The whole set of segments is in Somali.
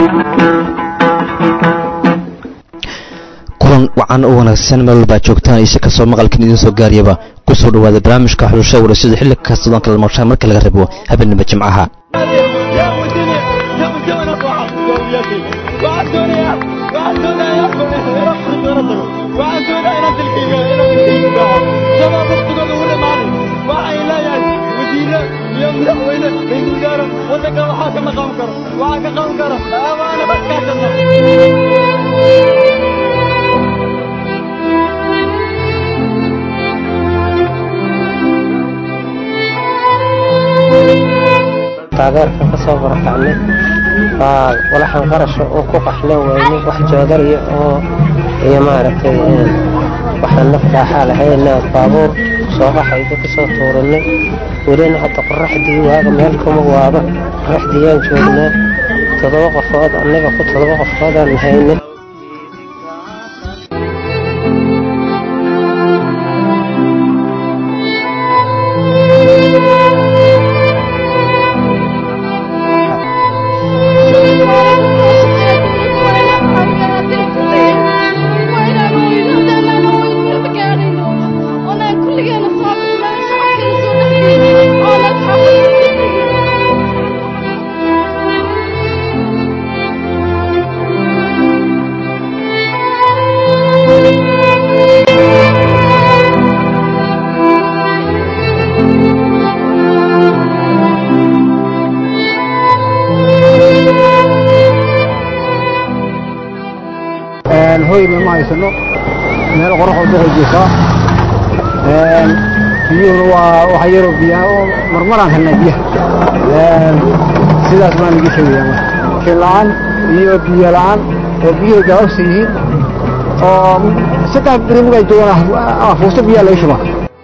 kulan wacan u wanaagsan meel walbaa joogtaan ise kastoo maqalkan idiin soo gaariyaba ku soo dhowaada barnaamijka xulusha warasida xilli kasta doon kala maqshaan marka laga rabo habeenimo jimcaha taageerka ka soo barakacnay waa walaxan qarasha oo ku qaxlan weyne wax joodariya oo iyo maaragtay waxaan naf dhaaxaa lahayna baabuur soo qaxayda ka soo tuuranay welina hadda qoraxdii waaga meel kuma waaba qoraxdiiyaan joognaa toddoba qofood annaga ku toddoba qofoodaan haynay hoyna ma haysano meel qoraxoo duqojisaa biyuhuna waa waxa yaroo biyaha oo marmaraan helnaa biyaha sidaas baan iga sheegayaa marka la-aan iyo biyo la-aan oo biyuhu gaababsan yihiin oo saddex beri markaa joogaan fuusto biyaa laga shubaa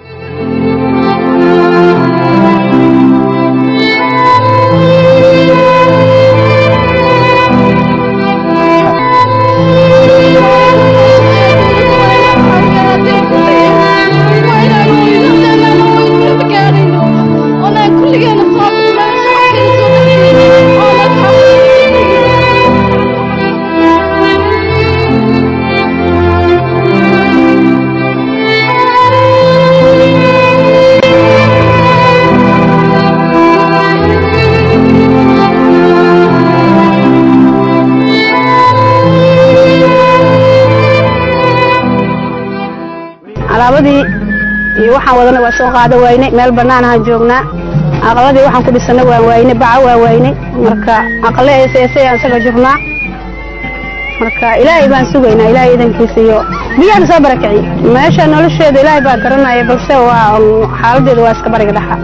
alaabadii iyo waxaan wadana waa soo qaada waynay meel bannaan ahaan joognaa aqaladii waxaan ku dhisana waan waynay baca waa waynay marka aqale eeseesayaan isaga jirnaa marka ilaahay baan sugaynaa ilaahay idankiisa iyo biyaan soo barakiciy meesha nolosheeda ilaahay baa garanaya balse waa xaaladeeda waa iska bariga dhaxa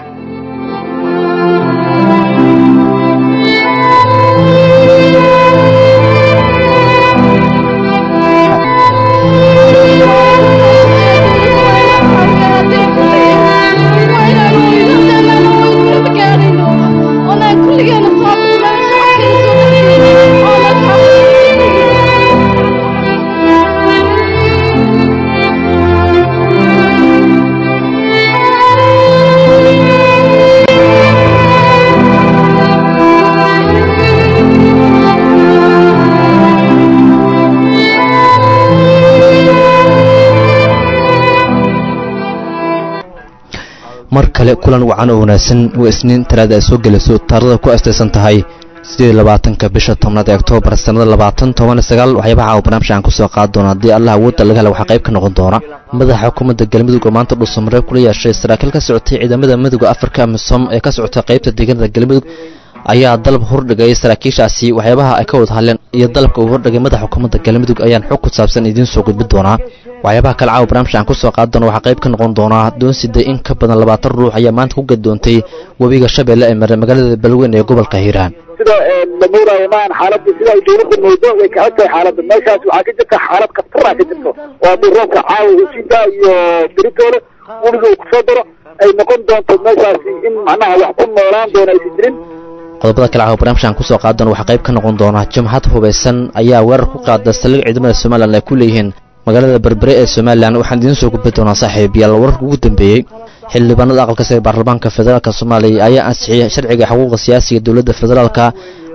mar kale kulan wacan oo wanaagsan waa isniin talaada ay soo gelayso taarada ku astaysan tahay sideed labaatanka bisha tobnaad ee oktoobar sannada labaatan toban sagaal waxyaabaha uu barnaamij aan kusoo qaadi doona haddii allah awoodda laga hela waxaa qayb ka noqon doona madaxa xukuumadda galmudug oo maanta dhuusamareeb kula yeeshay saraakiil ka socotay ciidamada midooda afrika amisom ee ka socotay qaybta deegaanada galmudug ayaa dalab hordhigay saraakiishaasi waxyaabaha ay ka wada hadleen iyo dalabka uu hordhigay madaxa xukuumadda galmudug ayaan xog ku saabsan idiin soo gudbin doonaa waxyaabaha kale caawa barnaamij aan kusoo qaadi doona waxaa qayb ka noqon doonaa doonsida in ka badan labaatan ruux ayaa maanta ku gadoontay webiga shabeelle ee maray magaalada balweyn ee gobolka hiiraan sida la muuraayo maahan xaaladda sida ay dowladda moodo way kaxan tahay xaaladda meeshaas waxaa ka jirta xaalad khatara ka jirto oo haddii roobka caawa usiida iyo beritoole weliga uu kusoo daro ay noqon doonto meeshaasi in macnaha wax ku noolaan doona aysan jirin qodobada kale caawa barnaamijkan kusoo qaadi doona waxaa qayb ka noqon doona jamhad hubaysan ayaa weerar ku qaada saldhig ciidamada somalilan ay ku leeyihiin magaalada berbere ee somalilan waxaan idiin soo gudbi doonaa saaxiib yaal wararka ugu dambeeyey xildhibaanada aqalka sare baarlamaanka federaalka soomaaliya ayaa ansixiyey sharciga xuquuqda siyaasiga dowladda federaalka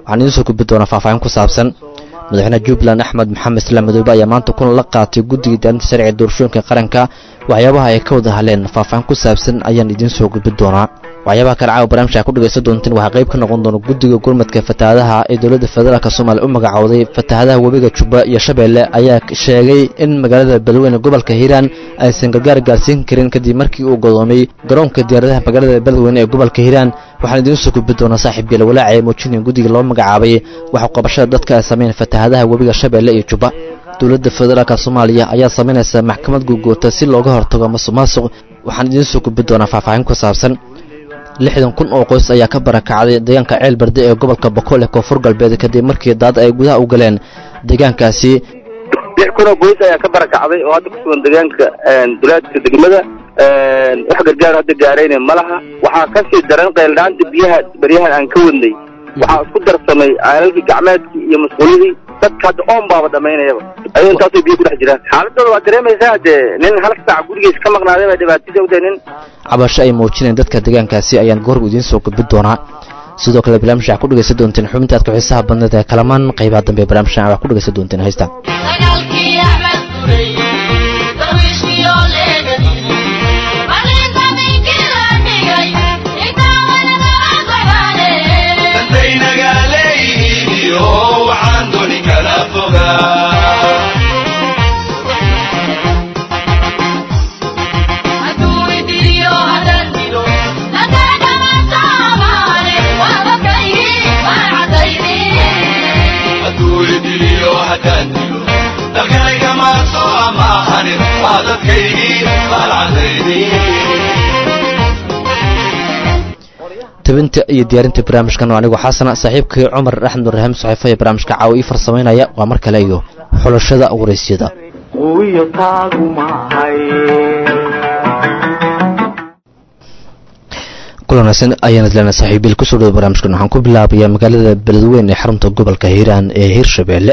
waxaan idiin soo gudbi doonaa faahfaahin ku saabsan madaxweyne jubbaland axmed maxamed islaam madoobe ayaa maanta kulan la qaatay guddiga diyaarinta sharciga doorashooyinka qaranka waxyaabaha ay ka wada hadleen faahfaahin ku saabsan ayaan idiin soo gudbi doonaa waxyaabaha kale caawa barnaamijka ku dhegaysan doonteen waxaa qayb ka noqon doona guddiga gurmadka fatahaadaha ee dowladda federaalk soomaaliya u magacowday fatahaadaha webiga jubba iyo shabeelle ayaa sheegay in magaalada beledweyne gobolka hiiraan aysan gargaar gaarsiin karin kadib markii uu godoomay garoonka diyaaradaha magaalada beledweyne ee gobolka hiiraan waxaan idiin soo gudbi doonaa saaxiib geela walaaca ee muujinaya guddiga loo magacaabay waxa qabashada dadka ay sameyn fatahaadaha webiga shabeelle iyo jubba dowladda federaalk soomaaliya ayaa samaynaysa maxkamad guugoota si looga hortago masuqmaasuq waxaan idiin soo gudbi doonaa faahfaahin ku saabsan lixdan kun oo qoys ayaa ka barakacday deegaanka ceel barde ee gobolka bokool ee koonfur galbeed kadib markii daad ay gudaha u galeen deegaankaasi lix kun oo qoys ayaa ka barakacday oo hadda ku sugan deegaanka dulaadka degmada wax gargaar hadda gaarayna ma laha waxaa kasii daran qayldhaanta biyaha beryahan aan ka wadnay waxaa isku darsamay caalalkii gacmeedkii iyo masquulihii dadka hadda oon baaba dhamaynayaba ayuu intaasoo biyo kudhex jiraan xaaladooda waa dareemaysaa dee nin hal saac gurigiis ka maqnaaday baa dhibaatadii u tahay nin cabasho ay muujineen dadka deegaankaasi ayaan goor idiin soo gudbi doonaa sidoo kale barnaamijka waxaa ku dhegaysan doonteen xubinta aadka xiisaha badneed ee kalamaan qaybaha dambe ee barnaamijkan waxaa ku dhegaysan doonteen haysta tabinta iyo diyaarinta barnaamijkan oo anigu xasana saaxiibkii cumar axmed nurrahiim saxiifo ee barnaamijka caawa ii farsamaynaya waa mar kale iyo xulashada waraysyada kulanaasan ayaan idleena saaxiibiil kusoo dhawo barnaamijkan waxaan ku bilaabayaa magaalada beledweyne ee xarunta gobolka hiiraan ee hirshabeelle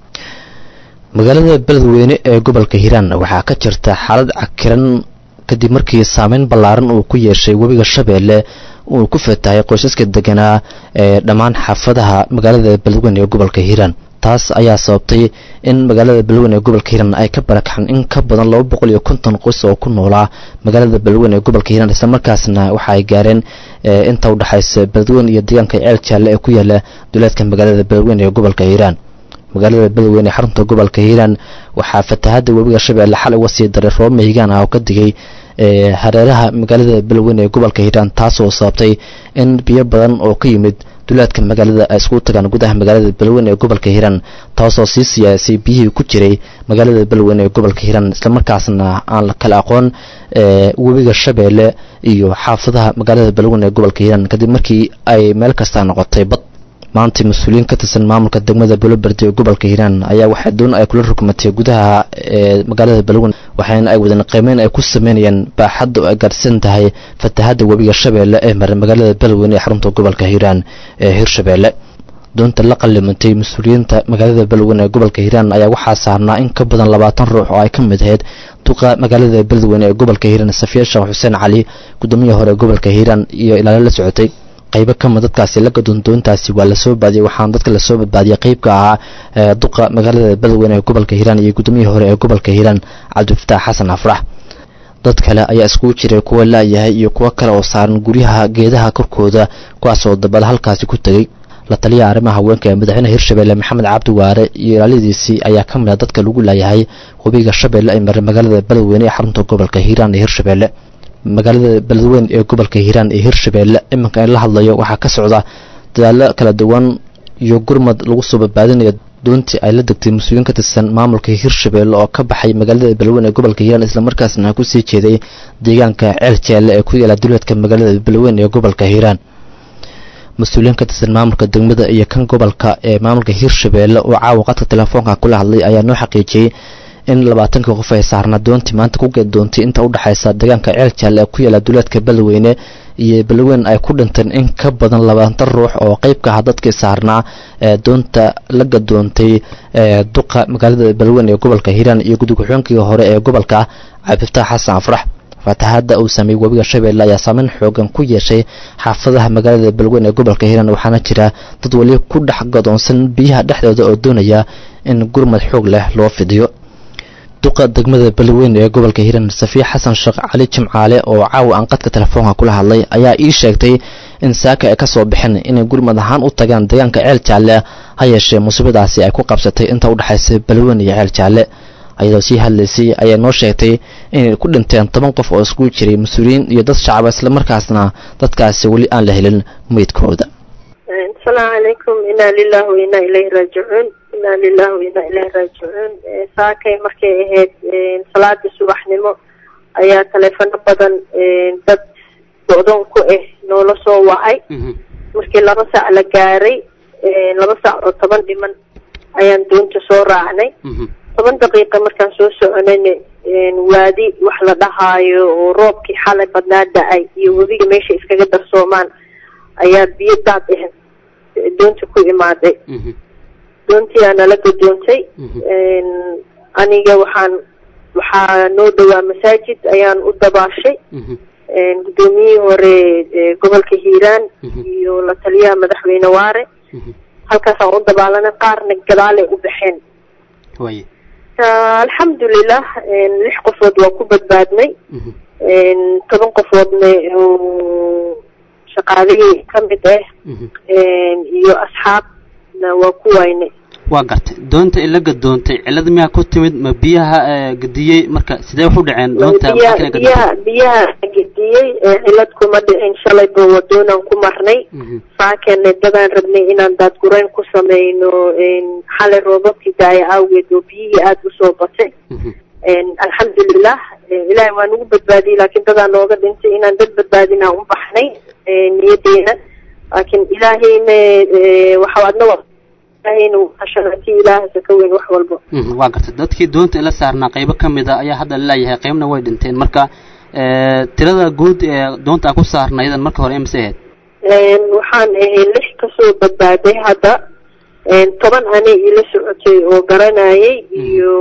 magaalada beledweyne ee gobolka hiiraan waxaa ka jirta xaalad cakiran kadib markii saameyn ballaaran uu ku yeeshay webiga shabeelle uu ku fatahay qoysaska deganaa ee dhammaan xaafadaha magaalada beledweyne ee gobolka hiiraan taas ayaa sababtay in magaalada beledweyne ee gobolka hiiraan ay ka barakaxan in ka badan laba boqol iyo konton qoys oo ku noolaa magaalada beledweyne ee gobolka hiiraan islamarkaasna waxa ay gaareen inta udhexaysa beledweyne iyo deegaanka ceel jaalle ee ku yaala duleedka magaalada beledweyne ee gobolka hiiraan magaalada beledweyne ee xarunta gobolka hiiraan waxaa fatahadda webiga shabeelle xal uga sii daray roob mahigaan ah oo ka digay hareeraha magaalada beledweyne ee gobolka hiiraan taasoo sababtay in biyo badan oo ka yimid duleedka magaalada ay iskugu tagaan gudaha magaalada beledweyne ee gobolka hiiraan taasoo sii siyaasay biyihii ku jiray magaalada beledweyne ee gobolka hiiraan islamarkaasna aan la kala aqoon webiga shabeelle iyo xaafadaha magaalada beledweyne ee gobolka hiiraan kadib markii ay meel kasta noqotay bad maanta mas-uuliyiin ka tirsan maamulka degmada buloberde ee gobolka hiiraan ayaa waxaa doon ay kula rugmatay gudaha ee magaalada beledweyne waxaana ay wadan qiimeyn ay ku sameynayaan baaxadda oo ay gaarsan tahay fatahadda webiga shabeelle ee mara magaalada beledweyne ee xarunta gobolka hiiraan ee hirshabeelle doonta la qallimantay mas-uuliyiinta magaalada beledweyne ee gobolka hiiraan ayaa waxaa saarnaa in ka badan labaatan ruux oo ay ka mid ahayd duqa magaalada beledweyne ee gobolka hiiraan safiya sheekh xuseen cali guddoomiyaha hore ee gobolka hiiraan iyo ilaalo la socotay qaybo kamid dadkaasi la gadoon doontaasi waa lasoo baadiyey waxaana dadka lasoo badbaadiyey qeybka ahaa duqa magaalada beledweyne ee gobolka hiiraan iyo gudoomiyihii hore ee gobolka hiiraan cabdifataax xasan afrax dad kale ayaa iskugu jiray kuwa laayahay iyo kuwo kale oo saaran guryaha geedaha korkooda kuwaas oo dabada halkaasi ku tegey la taliyaha arrimaha haweenka ee madaxweyne hirshabeelle maxamed cabdi waare iyo ilaaladiisii ayaa ka mid ah dadka lagu laayahay webiga shabeelle ay maray magaalada beledweyne ee xarunta gobolka hiiraan ee hirshabeelle magaalada beledweyne ee gobolka hiiraan ee hirshabeelle iminka in la hadlayo waxaa ka socda dadaalo kala duwan iyo gurmad lagu soo badbaadinayo doontii ay la degtay mas-uuliyiin ka tirsan maamulka hirshabeelle oo ka baxay magaalada beledweyne ee gobolka hiiraan islamarkaasna kusii jeeday deegaanka ceel jeelle ee ku yaala duleedka magaalada beledweyne ee gobolka hiiraan mas-uuliyiin ka tirsan maamulka degmada iyo kan gobolka ee maamulka hirshabeelle oo caawa qadka telefoonka kula hadlay ayaa noo xaqiijiyey in labaatankii qof ay saarnaa doontii maanta ku geed doontay inta udhexaysa deegaanka ceel jaalle ee ku yaala duleedka beledweyne iyo beledweyne ay ku dhinteen in ka badan labaatan ruux oo qeyb ka ah dadkii saarnaa ee doonta la gadoontay ee duqa magaalada beledweyne ee gobolka hiiraan iyo gudug xoonkii hore ee gobolka cabdifataax xasan afrax fatahaadda uu sameeyey webiga shabeelle ayaa saameyn xoogan ku yeeshay xaafadaha magaalada beledweyne ee gobolka hiiraan waxaana jira dad weli ku dhex godoonsan biyaha dhexdooda oo doonaya in gurmad xoog leh loo fidiyo duqa degmada beledweyne ee gobolka hiiraan safiya xasan sheekh cali jimcaale oo caawa aan qadka telefoonka kula hadlay ayaa ii sheegtay in saaka ay ka soo baxeen inay gurmad ahaan u tagaan deegaanka ceel jaalle ha yeeshee musiibadaasi ay ku qabsatay inta u dhexaysa beledweyne iyo ceel jaalle ayadoo sii hadlaysay ayaa noo sheegtay inay ku dhinteen toban qof oo iskugu jiray mas-uuliyiin iyo dad shacaba islamarkaasna dadkaasi weli aan la helin meydkooda asalaamu calaykum inaa lilah wa inaa ilayhi raajicuun inaa lilah wa inaa ilayhi raajicuun saakay markay ahayd salaadii subaxnimo ayaa taleefano badan dad go-doon ku ah noola soo wacay markii laba saac la gaaray laba saac oo toban dhiman ayaan doonta soo raacnay toban daqiiqa markaan soo soconayna waadi wax la dhahaayo oo roobkii xalay badnaa da-ay iyo webiga meesha iskaga darsoomaan ayaa biyo daad ah doonta ku imaaday doontii aa nala gadoontay aniga waxaan waxaa noo dhowaa masaajid ayaan u dabaashay guddoomiyihii hore gobolka hiiraan iyo la taliyaha madaxweyne waare halkaasaan u dabaalanay qaarna gadaalay u baxeen alxamdulilah lix qofood waa ku badbaadnay toban qofoodna shaqaalihii ka mid ah iyo asxaabna waa ku waynay waa gartay doonta ila gadoontay cilada miyaa ku timid ma biyaha gadiyey marka sidee wax u dhaceen doonta biyaha biyaha biyaha gediyey cilad kuma dhicin shalayba wadoonaan ku marnay saakeenna dadaan rabnay inaan daadgurayn ku sameyno xalay roobabkii daaya awgeed oo biyihii aada usoo batay alxamdulilah ilaahay waa nagu badbaadiyey laakiin dadaa nooga dhintay inaan dad badbaadinaa u baxnay niyadeena laakiin ilaahayna waxa adna ilaahayna ilaahasa ka weyn wax walba waa gartay dadkii doonta ila saarnaa qaybo ka mid a ayaa hadda laleeyahay qaybna way dhinteen marka tirada guud ee doonta aan ku saarna iyadan marka hore imise ahayd waxaan ahay lix kasoo badbaaday hadda toban ani ila socotay oo garanayay iyo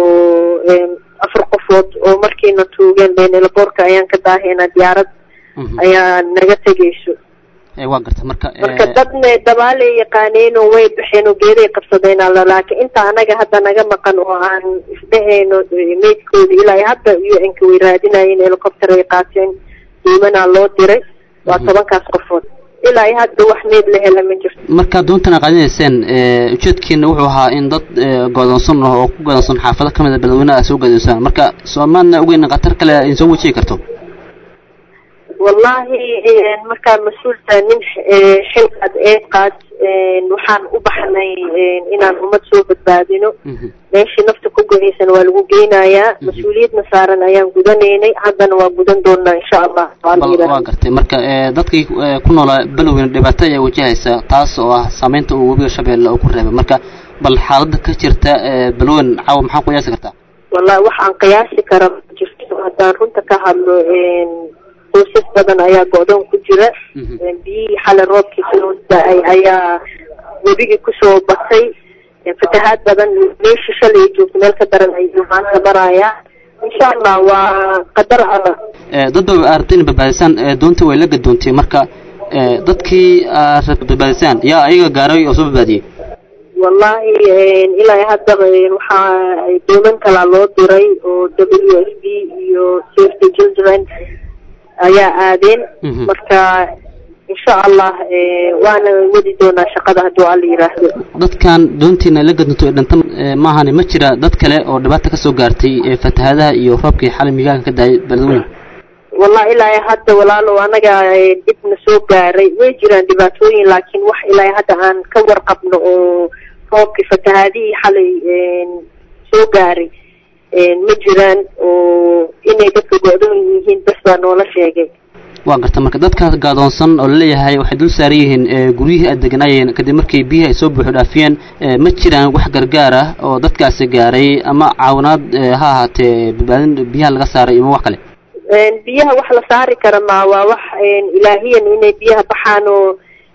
afar qofood oo markiina tuugeen beenelaboorka ayaan ka daahaynaa diyaarad ayaa naga tegayso waa garta marka marka dadna dabaalay yaqaaneenoo way baxeen oo geeday qabsadeen alla laakiin inta anaga hadda naga maqan oo aan isdhehayno meydkooda ilaa hadda u n-ka way raadinayeen helicopter ay qaateen diimanaa loo diray waa tobankaas qofood ilaa hadda wax meyd la hela ma jirto markaa doontan aad qaadinayseen ujeedkiina wuxuu ahaa in dad godoonsan ah oo ku godoonsan xaafado ka mid a beledweynaha aad soo godoonsaan marka soomaadna ogeyn khatar kale idin soo wajihi karto wallahi markaa mas-uulta nin xilkaad eed qaad waxaan u baxnay inaan ummad soo badbaadino meeshii nafta ku goyaysan waa lagu geynayaa mas-uuliyadna saaran ayaan gudanaynay haddana waa gudan doonaa insha allah waa gartay marka dadkii ku noolaa beloweyne dhibaato ayaa wajahaysa taas oo ah saameynta uu webiga shabeelle uu ku reebay marka bal xaalada ka jirta belweyn caawa maxaa qiyaasi kartaa wallahi wax aan qiyaasi kara ma jirto haddaan runta ka hadlo qoysas badan ayaa go-doon ku jira biyihii xalay roobkii soo da-ay ayaa webigii kusoo batay fatahaad badan meeshii shalay joogto meel ka daran ayuu maanta marayaa insha allah waa qadar alla dad ba aragtay in badbaadisaan doonta way la gadoontay marka dadkii aad badbaadisaan yaa ayaga gaaray oo soo badbaadiyey wallahi ilaa hadda waxaa dooman kalaa loo diray oo w s b iyo safety children ayaa aadeen marka insha allah waana wadi doonaa shaqada hadduu alla yiraahdo dadkan doontiina la gadunto ee dhinta maahane ma jira dad kale oo dhibaata ka soo gaartay fatahaadaha iyo roobkii xalay migaanka ka daayay beledweyne wallahi ilaa hadda walaalow anaga dhibna soo gaaray way jiraan dhibaatooyin laakiin wax ilaa hadda aan ka warqabno oo roobkii fatahaadihii xalay soo gaaray ma jiraan oo inay dadka go-doon yihiin bas baa noola sheegay waa garta marka dadkaas gaadoonsan oo laleeyahay waxay dul saaran yihiin guryihii aad deganaayeen kadib markii biyihii ay soo buuxo dhaafiyeen ma jiraan wax gargaar ah oo dadkaasi gaaray ama caawinaad ha ahaatee badbaadin biyaha laga saaray ima wax kale biyaha wax la saari kara ma waa wax ilaahiyan inay biyaha baxaan oo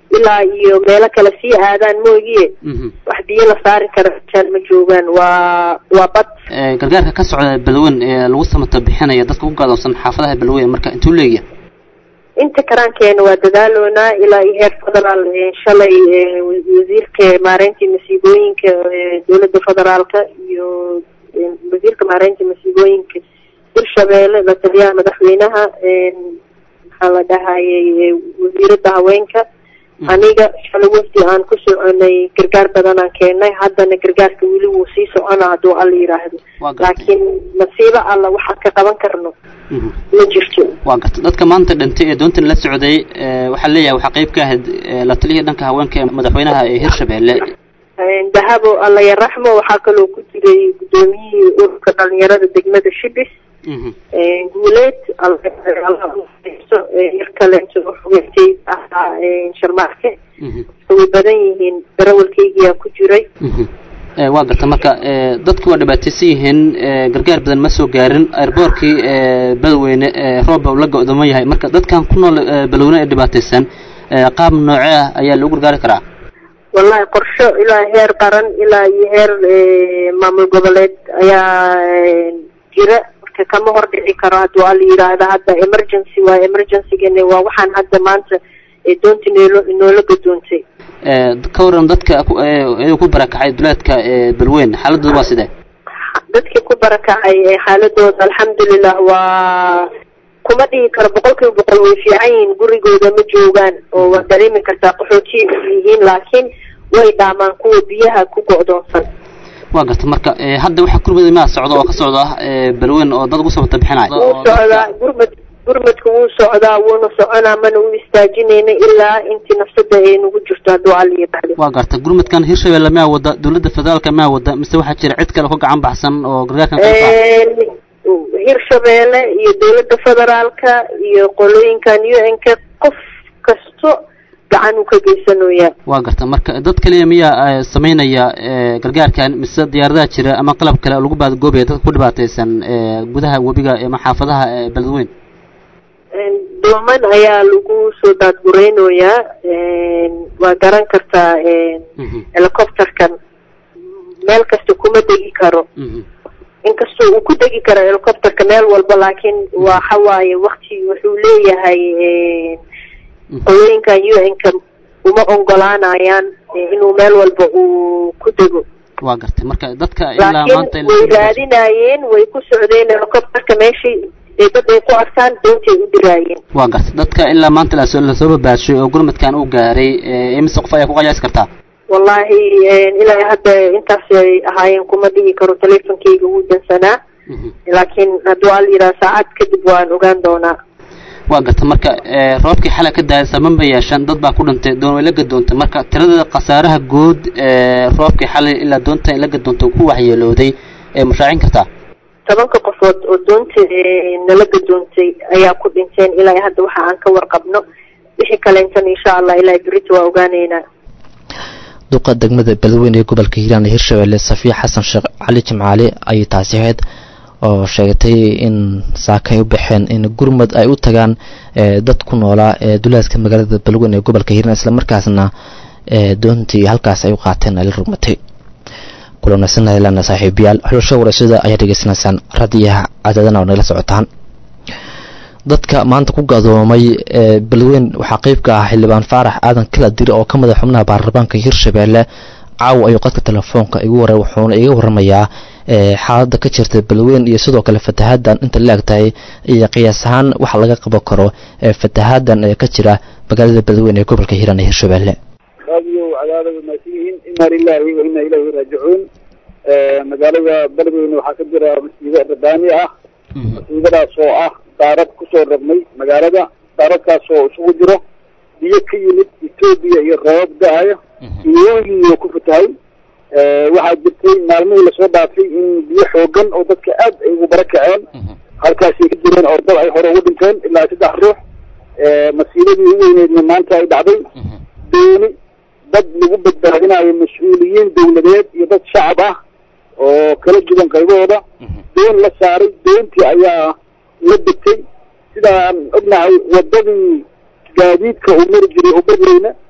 ilaa iyo meelo kale sii aadaan moogiye wax biyo la saari kara meeshaan ma joogaan waa waa bad gargaarka ka socda balweyn ee lagu samata bixinaya dadka ku gaadoonsan xaafadaha balweyn marka intuu leeyahay inta karaankeena waa dadaaloonaa ilaa iyo heer federaal shalay wasiirka maareynta masiibooyinka dowladda federaalka iyo wasiirka maareynta masiibooyinka hirshabeelle la taliyaha madaxweynaha maxaa la dhahayay wasiirada haweenka aniga shalay wafdi aan ku soconay gargaar badan aan keenay haddana gargaarka weli wuu sii socona hadduu alla yidhaahdo laakiin masiibo alla waxaan ka qaban karno ma jirto waa garta dadka maanta dhintay ee doontan la socday waxaa leeyahay waxaa qayb ka ahayd la taliyihii dhanka haweenka ee madaxweynaha ee hirshabeelle dahabo alla yaraxmo waxaa kaloo ku jiray guddoomiyihii ururka dhalinyarada degmada shibis guuleed yar kale xogeytay ahaa sharmaarke way badan yihiin darawalkaygiyaa ku jiray waa garta marka dadku waa dhibaataysan yihiin gargaar badan ma soo gaarin airboorkii badweyne rooba la go-dooman yahay marka dadkan ku nool balweyne ee dhibaataysan qaab noocee ah ayaa lagu gargaari karaa wallahi qorsho ilaa heer qaran ilaa iyo heer maamul goboleed ayaa jira marka kama hor dhici karo hadduu ala yidhaahdo hadda emergency waa emergencygana waa waxaan hadda maanta doonta noolo noola gadoontay ka waran dadka iyada ku barakacay duleedka balweyn xaaladooda waa sidee dadkii ku barakacay xaaladooda alxamdulilah waa kuma dhihi karo boqol kiiba boqol way fiican yihiin gurigooda ma joogaan oo waa dareemi kartaa qaxootiya yihiin laakiin way dhaamaan kuwa biyaha ku go-doonsan waa garta marka hadda waxa gurmada maa socda oo ka socda balweyn oo dad ugu sabata bixinaya wuu socdaa gurmad gurmadka wuu socdaa wuuna soconaa mana u istaajinayna ilaa intii nafsada ay nagu jirto hadduu alla yidhaahdo waa garta gurmadkan hirshabelle maa wada dowladda federaalka maa wada mise waxaa jira cid kale ka gacan baxsan oo gargaarkan hirshabeelle iyo dowladda federaalka iyo qolooyinkan u n k qof kasto gacan uu ka geysanoyaa waa garta marka dad kaliya miyaa samaynaya gargaarkan mise diyaaradaha jira ama qalab kale oo lagu baadgoobaya dadka ku dhibaataysan gudaha webiga ama xaafadaha beledweyn dooman ayaa lagu soo daadgureynoyaa waa garan kartaa helicopterkan meel kasta kuma degi karo inkastoo uu ku degi karo helicopterka meel walba laakiin waxa waaye wakti wuxuu leeyahay qolooyinkan u n ka uma ogolaanayaan inuu meel walba uu ku dego waa gartay marka dadka ilaa maanta laakiin way raadinayeen way ku socdeen helicopterka meeshay dad ay ku arkaan doontay u diraayeen waa gartay dadka ilaa maanta lasoo lasoo babaashay oo gurmadkan uu gaaray imise qof ayaa ku qayaasi kartaa wallahi ilaa hadda intaas ay ahaayeen kuma dhihi karo teleefonkeyga wuu dansanaa laakiin hadduu al yidhaha saacad kadib waan ogaan doonaa waa garta marka roobkii xalay ka daaya saban bay yeeshaan dad baa ku dhintay doon way la gadoontay marka tirada khasaaraha guud roobkii xalay ilaa doonta la gadoontay ku waxyeelooday ee mashaacin kartaa tobanka qofood oo doonta nala gadoontay ayaa ku dhinteen ilaa hadda waxa aan ka warqabno wixii kaleentan insha allah ilaa berito waa ogaaneynaa duqa degmada beledweyne ee gobolka hiiraan ee hirshabelle safiya xasan sheekh cali jimcaale ayay taasi ahayd oo sheegatay in saaka ay u baxeen in gurmud ay u tagaan dad ku noolaa ee duleedka magaalada beledweyne ee gobolka hiiraan islamarkaasna doontii halkaas ay u qaateen ay la rugmatay kulanasanaylana saaxiibayaal xulasho warashada ayaa dhegeysanaysaan radiyaha cadaadana oo nagala socotaan dadka maanta ku gadoomay beledweyn waxaa qeyb ka ah xildhibaan faarax aadan kala dir oo ka madax xubnaha baarlamaanka hirshabelle caawa ayuu qadka telefoonka igu waray wuxuuna iga waramayaa xaaladda ka jirta beledweyn iyo sidoo kale fatahaaddan inta la egtahay iyo qiyaas ahaan waxa laga qaban karo fatahaaddan ee ka jira magaalada beledweyn ee gobolka hiiraan ee hirshabelle raadiyo cadaada way mahadsan yihiin ina lilahi wa ina ilayhi raajicuun magaalada beledweyne waxaa ka jira masiibo rabbaani ah masiibadaas oo ah daarad kusoo rabnay magaalada daaradkaas oo isugu jiro biyo ka yimid etoobiya iyo roobab da-ayo iyooyiyo ku fatahay waxaa jirtay maalmihii lasoo dhaafay in biyo xoogan oo dadka aad ay ugu bara kaceen halkaasay ka jireen oo dad ay hore ugu dhinteen ilaa saddex ruux masiibadii u weyneedna maanta ay dhacday dooni dad lagu badbaadinayo mas-uuliyiin dawladeed iyo dad shacab ah oo kala duwan qaybahooda doon la saaray doontii ayaa la degtay sidaan ognahay wadadii gaadiidka uu mari jiray oo berweyne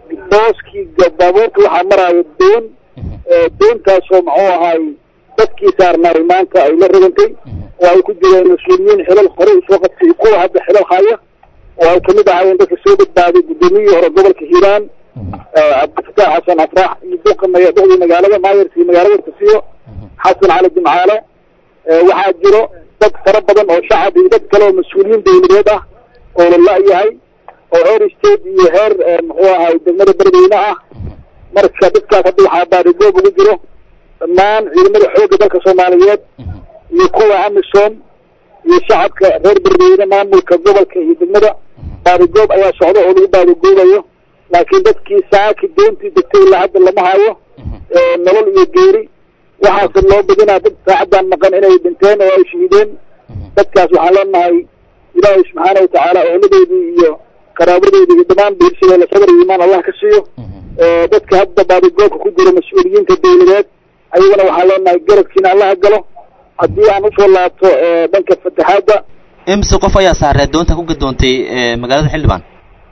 booskii baabuurta waxaa maraayo doon doontaasoo muxuu ahaay dadkii saarnaay maanta ay la rogantay oo ay ku jireen mas-uuliyiin xilal hore usoo qabtay kuwa hadda xilal haya oo ay kamid ahaayeen dadka soo badbaaday guddoomiyihii hore gobolka hiiraan cabdifataax xasan afraax iyo duqa duqdii magaalada maayarkii magaalada tasiyo xasan cali jimcaale waxaa jiro dad fara badan oo shacab iyo dad kale oo mas-uuliyiin dawladeed ah oo la la-yahay oo heer state iyo heer muxuu ahay degmada beledweyne ah marka dadkaas hadda waxaa baarigoob ugu jiro dhammaan ciidamada xoogga dalka soomaaliyeed iyo kuwa amisom iyo shacabka reer beledweyne maamulka gobolka iyo degmada baarigoob ayaa socda oo lagu baarigoobayo laakiin dadkii saaki doontii degtay ilaa hadda lama hayo nolol iyo geeri waxaase loo badinaa dad saacaddan maqan inay dhinteen oo ay shahiideen dadkaas waxaan leenahay ilaahay subxaana watacaala ooladoodii iyo qaraabadoodii iyo dhammaan biirshadooda sabar iyo imaan allah ka siiyo dadka hadda baadigoobka ku jira mas-uuliyiinta dawladeed ayagana waxaan leenahay garabkiina allaha galo haddii aan usoo laabto dhanka fataxaadda imise qof ayaa saaree doonta ku gadoontay magaalada xildhibaan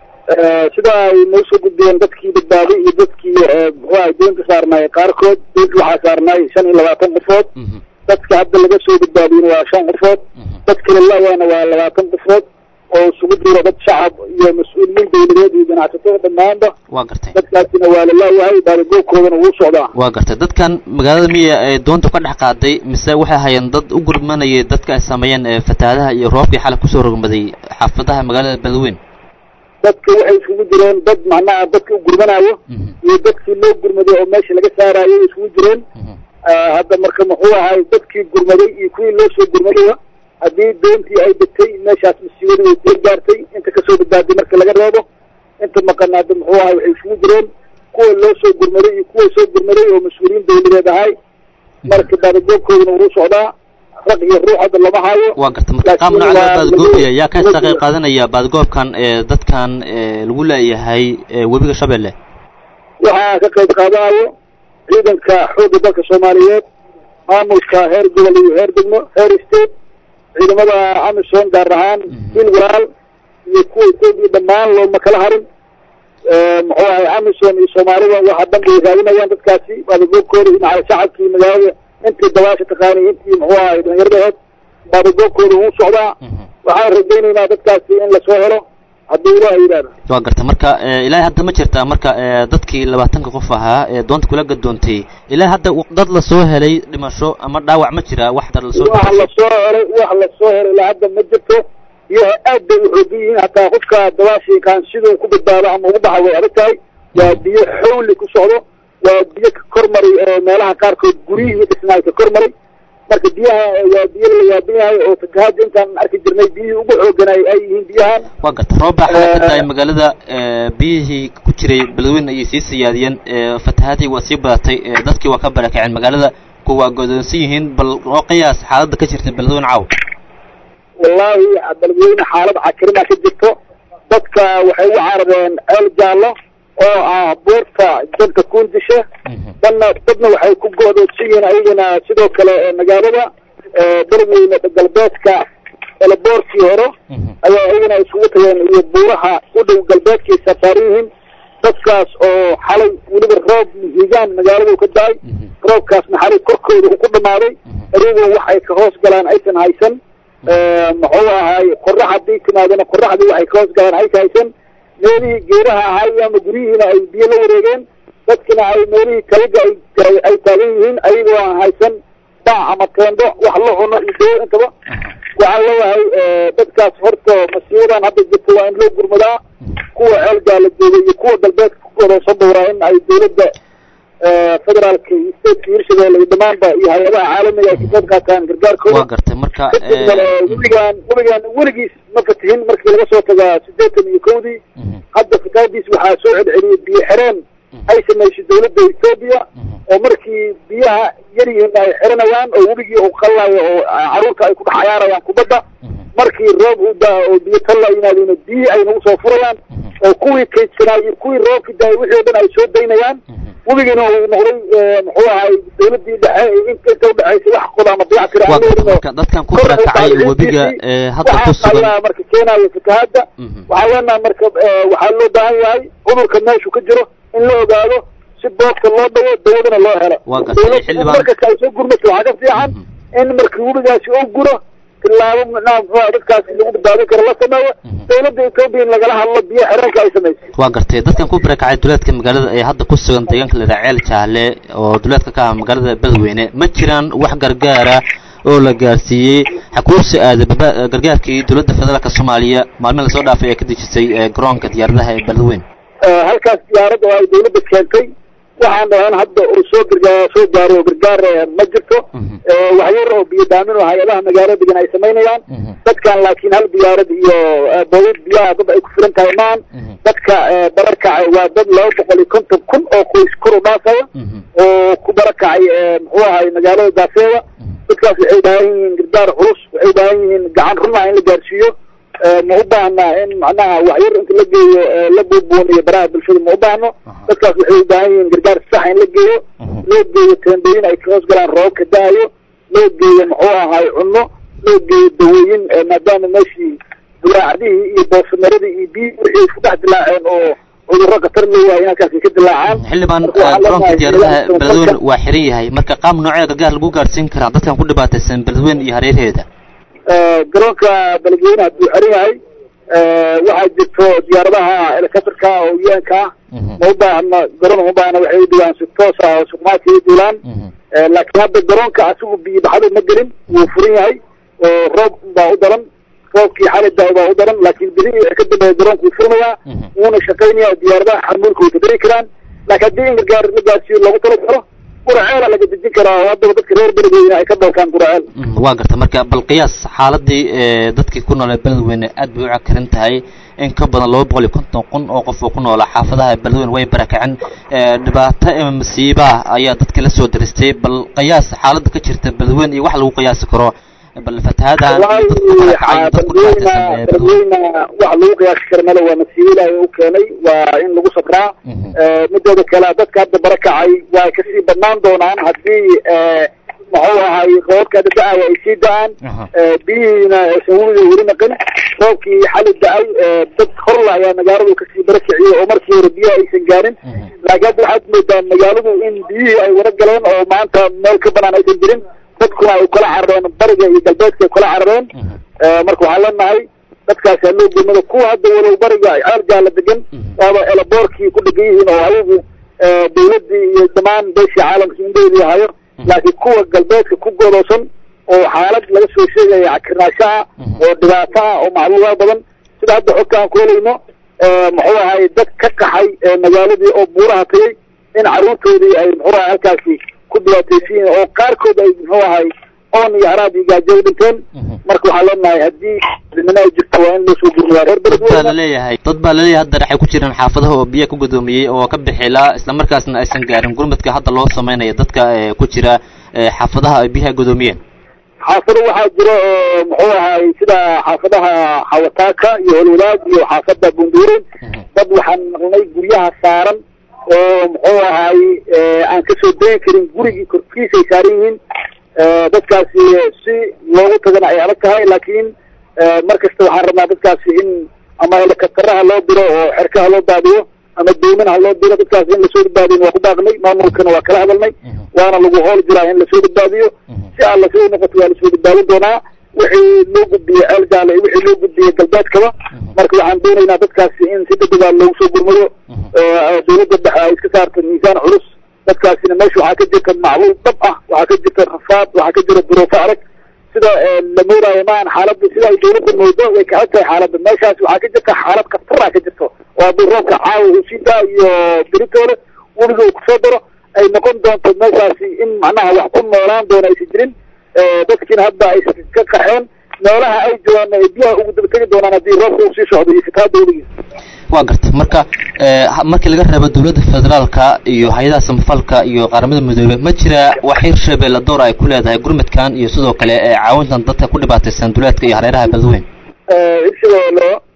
sida ay noo soo gudbiyeen dadkii badbaaday iyo dadkii muxuu ahay doonta saarnaay qaarkood doonta waxaa saarnaay shan iyo labaatan qofood dadka hadda laga soo badbaadiyena waa shan qofood dad kale la-yaana waa labaatan qofood oo isugu jiro dad shacab iyo mas-uuliyiin dawladeed iyo ganacsatada dhammaanba waa gartay dadkaasina waa la laayahay baadigoobkoodana wuu socdaa waa gartay dadkan magaalada miya ee doonta ka dhex qaaday mise waxay hayeen dad u gurmanayay dadka ay sameeyeen fatahaadaha iyo roobkii xalay kusoo rogmaday xaafadaha magaalada beledweyne dadka waxay isugu jireen dad macnaha dadka u gurmanaayo iyo dadkii loo gurmaday oo meesha laga saaraayo isugu jireen hadda marka muxuu ahay dadkii gurmaday iyo kuwii loo soo gurmadaya haddii doontii ay degtay meeshaas masiibadii way soo gaartay inta kasoo badbaaday marka laga reebo inta maqan hadda muxuu ahay waxay isugu jireen kuwa loo soo gurmaday iyo kuwa soo gurmaday oo mas-uuliyiin dawladeed ahay marka baadigoobkooduna wuu socdaa rag iyo ruux hadda lama hayo waa garta marka qaab nooca loo baadigoobaya yaa ka qayb qaadanaya baadigoobkan dadkan lagu leeyahay webiga shabeelle waxaa ka qayb qaadanayo ciidanka xoogga dalka soomaaliyeed maamulka heer gobol iyo heer degmo heer state ciidamada amisom gaar ahaan bil walaal iyo kuwa etoobiya dhammaan looma kala harin muxuu ahay amisom iyo soomaalida waxa dhan bay raadinayaan dadkaasi baadigoobkooda iyo macal shacabkii magaalada intii dabaasha taqaanay intii muxuu ahay dhalinyaradaheed baadigoobkooda wuu socdaa waxaan rajaynaynaa dadkaasi in lasoo helo haddii ilaaha yidhahda waa garta marka ilaahay hadda ma jirtaa marka dadkii labaatanka qof ahaa ee doonta kula gadoontay ilaahay hadda dad lasoo helay dhimasho ama dhaawac ma jira wax dad lasoo wax lasoo helay wax lasoo helay ilaa hadda ma jirto biyaha aad bay u xoogan yihiin hataa qofka dabaasha yaqaan siduu ku badbaado ama ugu baxa way adag tahay waa biyo xawli ku socdo waa biyo ka kor maray meelaha qaarkood guryihii dhisnaay ka kor maray marka biyaha waa biyo la yaaban yahay oo fatahaada intaan arki jirnay biyihii ugu xooganay ay yihiin biyahan waa garta roob baa xala ka daay magaalada biyihii ku jiray beledweyne ayay sii siyaadiyeen fatahaadii waa sii badatay dadkii waa ka barakaceen magaalada kuwa waa godoonsan yihiin bal oo qiyaas xaaladda ka jirta beledweyne caaw wallaahi beledweyne xaalad cakrimaa ka jirto dadka waxay u carareen ceel jaallo oo ah buurta janta kuundisha danna dadna waxay ku go'doodsan yihiin ayagana sidoo kale magaalada beledweyne galbeedka eleboorkii hore ayaa ayagana isugu tageen iyo buuraha u dhow galbeedkii safaaran yihiin dadkaas oo xalay weliba roob higaan magaaladu ka da-ay roobkaasna xalay korkooda uu ku dhamaaday ayagoo waxay ka hoos galaan aysan haysan muxuu ahay qorax haddii timaadana qoraxdii waxay ka hoos galaan aysan haysan meelihii geedaha ahay ama guryihiina ay biyo la wareegeen dadkina ay meelihii talaga ay ay taagan yihiin ayagoo aan haysan bac ama teendo wax la cuno iyo doo intaba waxaan leeyahay dadkaas horta masiibadan hadda jirta waa in loo gurmadaa kuwa ceelgaa la joogay iyo kuwa galbeedka ku godoonsan dowraa in ay dawladda federaalka iyo stateka hirshabeelle iyo dhammaanba iyo hay-adaha caalamiga ay ka qayb qaataan gargaarkooda waa gartay marka weligaan weligaan weligiis ma fatihin markii laga soo tagaa siddeetan iyo kowdii hadda fataadiis waxaa soo celceliyay biyo xireen ay samaysay dawladda etoobiya oo markii biyaha yar yihiin ay xiranayaan oo webigii uu qallayo oo carruurta ay ku dhex cayaarayaan kubadda markii roob u daa oo biyo talla yimaadeen biyihii ay nagu soo furayaan oo kuwii kaydsanaa iyo kuwii roobki daay wixii o dhan ay soo daynayaan webigiina uu noqday muxuu ahay dawladii dhexe inta inta udhexaysa wax qoda ama dayac tira waa aan garta leelino marka dadkan ku barakacay webiga ee hadda ku waxaas sugan ayaa marka keenaya fatahaadda Mhm. waxaa leenahay marka eh, waxaa loo baahan yahay cudurka meeshu ka jiro in la ogaado si boogta loo dhawo dawadana loo helo Waa gartay, Dawladdu xildhibaan- markasta ay soo gurmato waxaa ka fiican in markii webigaasi uu guro tilaabo micnaha muxuu ahaa dadkaasi lagu badbaadin karo la sameeyo dawladda etoobiya in lagala hadlo biyo xireenka ay samaysay waa gartay dadkan ku barakacay duleedka magaalada ee hadda ku sugan deegaanka la yidhaha ceel jaalle oo duleedka ka ah magaalada beledweyne ma jiraan wax gargaara oo la gaarsiiyey xakuursi aada baba- gargaarkii dowladda federaalka soomaaliya maalmin lasoo dhaafay ee ka dejisay ee garoonka diyaaradaha ee beledweyne Eh, halkaas diyaarad oo ay dawladda keentay waxaan dhahan hadda uu soo gargaar soo gaaro oo gargaar eh, ma jirto Mhm. Eh, wax yar oo biyo daamin oo hay-adaha magaalada degan ay samaynayaan Mhm. dadkan laakiin hal diyaarad iyo eh, boodad biyaha dad ay ku filan tahay maan Mhm. dadka eh, barakacay waa dad laba boqol iyo konton kun oo qoys kor u dhaafaya Mhm. oo ku barakacay eh, muxuu ahay magaalada daafeeda dadkaas waxay u baahan yihiin gargaar culus waxay u baahan yihiin gacan runa in la gaarsiiyo Eh, ma u baahna in macnaha waxyar inta la geeyo eh, la buubuuniyo baraha bulshada ma u baahno dadkaas waxay u baahan yihiin gargaar sax in la geeyo Mhm. loo geeyo teendooyin ay ka hoos galaan roobka da-ayo loo geeyo muxuu ahay cunno loo geeyo dawooyin eh, maadaama meeshii dilaacadihii iyo boosameradii iyo biyi wixii isku dhex dilaaceen oo cudurro khatar leeyahay in halkaasi ka dilaacaan xildhibaan Marka waxaan garoonka leenahay diyaaradaha deegaanka beledweyne samafalka- waa xiran yahay marka qaab noocee gargaar lagu gaarsiin karaa dadkan ku dhibaataysan beledweyne iyo hareerheeda Eh, garoonka beledweyne hadduu xiran yahay eh, waxaa jirto diyaaradaha helicopterka oo un-ka ah Mhm. ma u baahna garoon uma baahna waxay u dugaan si toos ah oo sukumaadka u duulaan Mhm. Eh, laakiin hadda garoonka asigu biyo baxdo ma gelin wuu furan yahay oo roob baa u daran roobkii xali da baa u daran laakiin bili ka dambeeya garoonka wuu furmayaa Mhm. wuuna shaqaynaya diyaaradaha xamuulka way kadari karaan laakiin haddii in gargaar la gaarsiiyo loogu talagalo guraceela laga dejin karaa oo haddaba dadka reer beledweyne ay ka dhoofaan guraceel Mhm, waa garta marka bal qiyaas xaaladii ee dadkii ku noolaa beledweyne aad bay u cakarin tahay in ka badan laba boqol iyo konton kun oo qof oo ku noolaa xaafadaha beledweyne way barakaceen ee dhibaato ama masiibaha ayaa dadka la soo daristay bal qiyaas xaaladda ka jirta beledweyne iyo wax lagu qiyaasi karo bal fatahaadahan iyo dadka ku barakacay iyo dadka ku dhibaataysan ee beledweyne beledweyne wax lagu qiyaasi kara male waa masiibo ilaahay u keenay waa in lagu sabraa Mhm. Eh, midooda kale dadka hadda barakacay waa kasii badnaan doonaan haddii eh, muxuu ahay roobka hadda da-aya ay sii da-aan Aha. Eh, biyihiina aysan weliga weli naqin roobkii xali da-ay eh, dad horla ayaa magaaladu kasii barakiciyey oo markii hore biyaha aysan gaarin Mhm. laakiin hadda waxaad moodaa magaaladu in biyihii ay wara galeen oo maanta meel ka banaan aysan jirin dadkuna ay kala carareen bariga iyo galbeedka ay kala carareen Mhm. Eh, marka waxaan leenahay dadkaasi ha loo gurmado kuwa hadda walow bariga ay ceel gaala degan Mhm. waaba elaboorkii ku dhegan yihiin oo ayagu eh, dawladdii iyo dhammaan beeshii caalamka indheedii hayo laakiin kuwa galbeedka ku godoosan oo xaalad laga soo sheegaya cakirnaashaha Mhm. oo dhibaato ah oo macluumaad badan sida hadda xogta aan ku helayno eh, muxuu ahay dad ka qaxay eh, magaaladii oo buuraha tagay in carruurtoodii ay muxuu ahay halkaasi ku dhibaataysan yihiin oo qaarkood ay muxuu ahay oon iyo haraad iyo gaajo u dhinteen Mhm. marka waxaa leenahay haddii midnimo ay jirto waa in loo soo gurmadaa reer dad baa beledweyne laleeyahay dad baa laleeyahay hadda waxay ku jiraan xaafadaha oo biyaha ku gudoomiyey oo ka bixilaa islamarkaasna aysan gaarin gurmadka hadda loo samaynayo dadka ee ku jira ee xaafadaha ay biyaha gudoomiyeen xaafado waxaa jira oo muxuu ahay sida xaafadaha xawataaka iyo holwadaag iyo xaafada bunduurin Mhm. dad waxaan maqnay guryaha saaran oo muxuu ahay eh, aan kasoo degi karin gurigii korkiisa ay saaran yihiin Eh, dadkaasi si loogu tagana ay adag tahay laakiin eh, mar kasta waxaan rabnaa dadkaasi in ama helikabtaraha loo diro oo xerkaha loo daadiyo ama doominaha loo diro dadkaasi in lasoo badbaadiyo waa ku baaqnay maamulkana waa kala hadalnay Mhm. waana lagu hool jiraa in lasoo badbaadiyo Mhm. si alla soo noqoto waa lasoo badbaadin doonaa wixii loo gudbiyey ceel gaale iyo wixii loo gudbiyey galbeedkaba marka waxaan doonaynaa dadkaasi in si degdega loogu soo gurmado Mhm. oo dawladda dhexe ay iska saarto miisaan culus dadkaasina meesha waxaa ka jirta macluul dhab ah waxaa ka jirta rafaad waxaa ka jira duruufo adag sida eh, la moodaayo maahan xaaladda sida ay dawladda moodo way ka xog tahay xaaladda meeshaas waxaa ka jirta xaalad khatara ka jirto oo haddii roobka caawa uu sii daa iyo beritoole weliga uu kusoo daro ay noqon doonto meeshaasi in macnaha wax ku noolaan doona aysan jirin Eh, dadkiina hadda ay ka qaxeen meelaha ay joogaan ay biyaha ugu daba tegi doonaan haddii roobka uu sii socdo iyo fatahaadda weligiis waa garta marka ee, ha- markii laga reebo dowladda federaalka iyo hay-adaha samafalka iyo qaramada midoobey ma jira wax hirshabeelle door ay ku leedahay gurmadkan iyo sidoo kale ee caawintan dadka ku dhibaataysan duleedka iyo hareeraha beledweyne hirshabeelle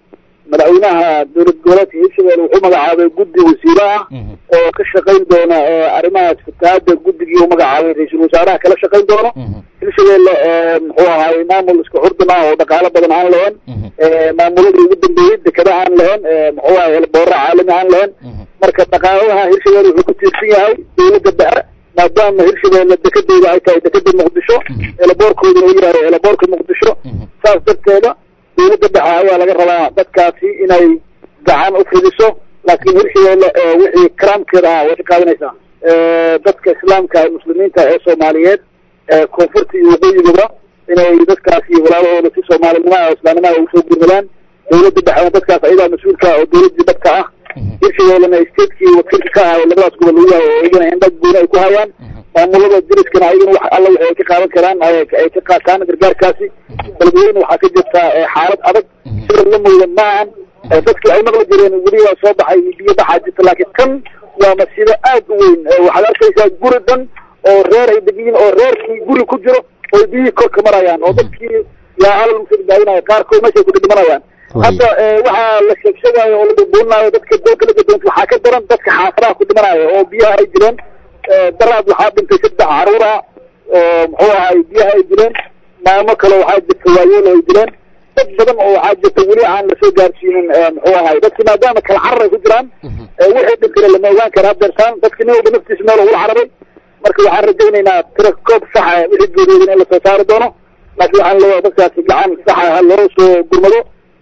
madaxweynaha dowlad goboleedka hirshabelle wuxuu magacaabay guddi wasiiro ah oo ka shaqayn doona arrimahaas fatahaada guddigii uu magacaabay ra-iisul wasaaraha kala shaqayn doono hirshabelle muxuu ahaay maamul isku xurdun ah oo dhaqaalo badan aan lahayn maamuladii ugu dambeeyey dekada aan lahayn muxuu ahay elboora caalami aan lahayn marka dhaqaalaha hirshabelle wuxuu ku tiirsan yahay dowladda dhexe maadaama hirshabelle dekedooda ay tahay dekeda muqdisho elaboorkooduna uu yahay elaboorka muqdisho saas darteeda dowladda dhexe ayaa laga rabaa dadkaasi inay gacan u fidiso laakiin hirshabelle wixii karaamkeeda ah way ka qaadanaysaa dadka islaamka muslimiinta ee soomaaliyeed koonfurta iyo waqooyigaba inay dadkaasi walaalahooda si soomaalinimaha o islaamnimaha ugu soo gurmadaan dowladda dhexena dadkaas ayadaa mas-uulka oo dowladii dadka ah hirshabellena statekii wakiilka ka ahayo labadaas gobol uu yahay oo iyagana indha gooni ay ku hayaan maamulada diriskana ayagana wax alla waxay ay ka qaadan karaan ay ka qaataan gargaarkaasi beledweyne waxaa ka jirta xaalad adag sida la mooda maahan dadkii ay maqli jireen weli waa soo baxay biyo baxaa jirta laakiin kan waa masiibo aad u weyn waxaad arkaysaa guri dhan oo reer ay degiyiin oo reerkii guri ku jiro oo biyihii korka marayaan oo dadkii yaa alal musadbaadinayo qaarkood meeshay ku dhidhimanayaan hadda waxaa la sheegsheegaayo oo la burburinaayo dadka dalka la gadoonta waxaa ka daran dadka xaafadaha ku dhimanayo oo biyaha ay jireen daraad waxaa dhintay saddex caruur ah oo muxuu ahay biyaha ay dileen maamo kale waxaa jirta waayeel ay dileen dad badan oo waxaa jirta weli aan lasoo gaarsiinin muxuu ahay dadki maadaama kala carar ay ku jiraan wixii dhintayna lama ogaan kara hadeertaan dadki nin walba naftiisa meel ugula cararay marka waxaan rajaynaynaa tira koob saxa wixii geeriyoodan in lasoo saari doono laakiin waxaan leeyahay dadkaasi gacan saxa ha loo soo gurmado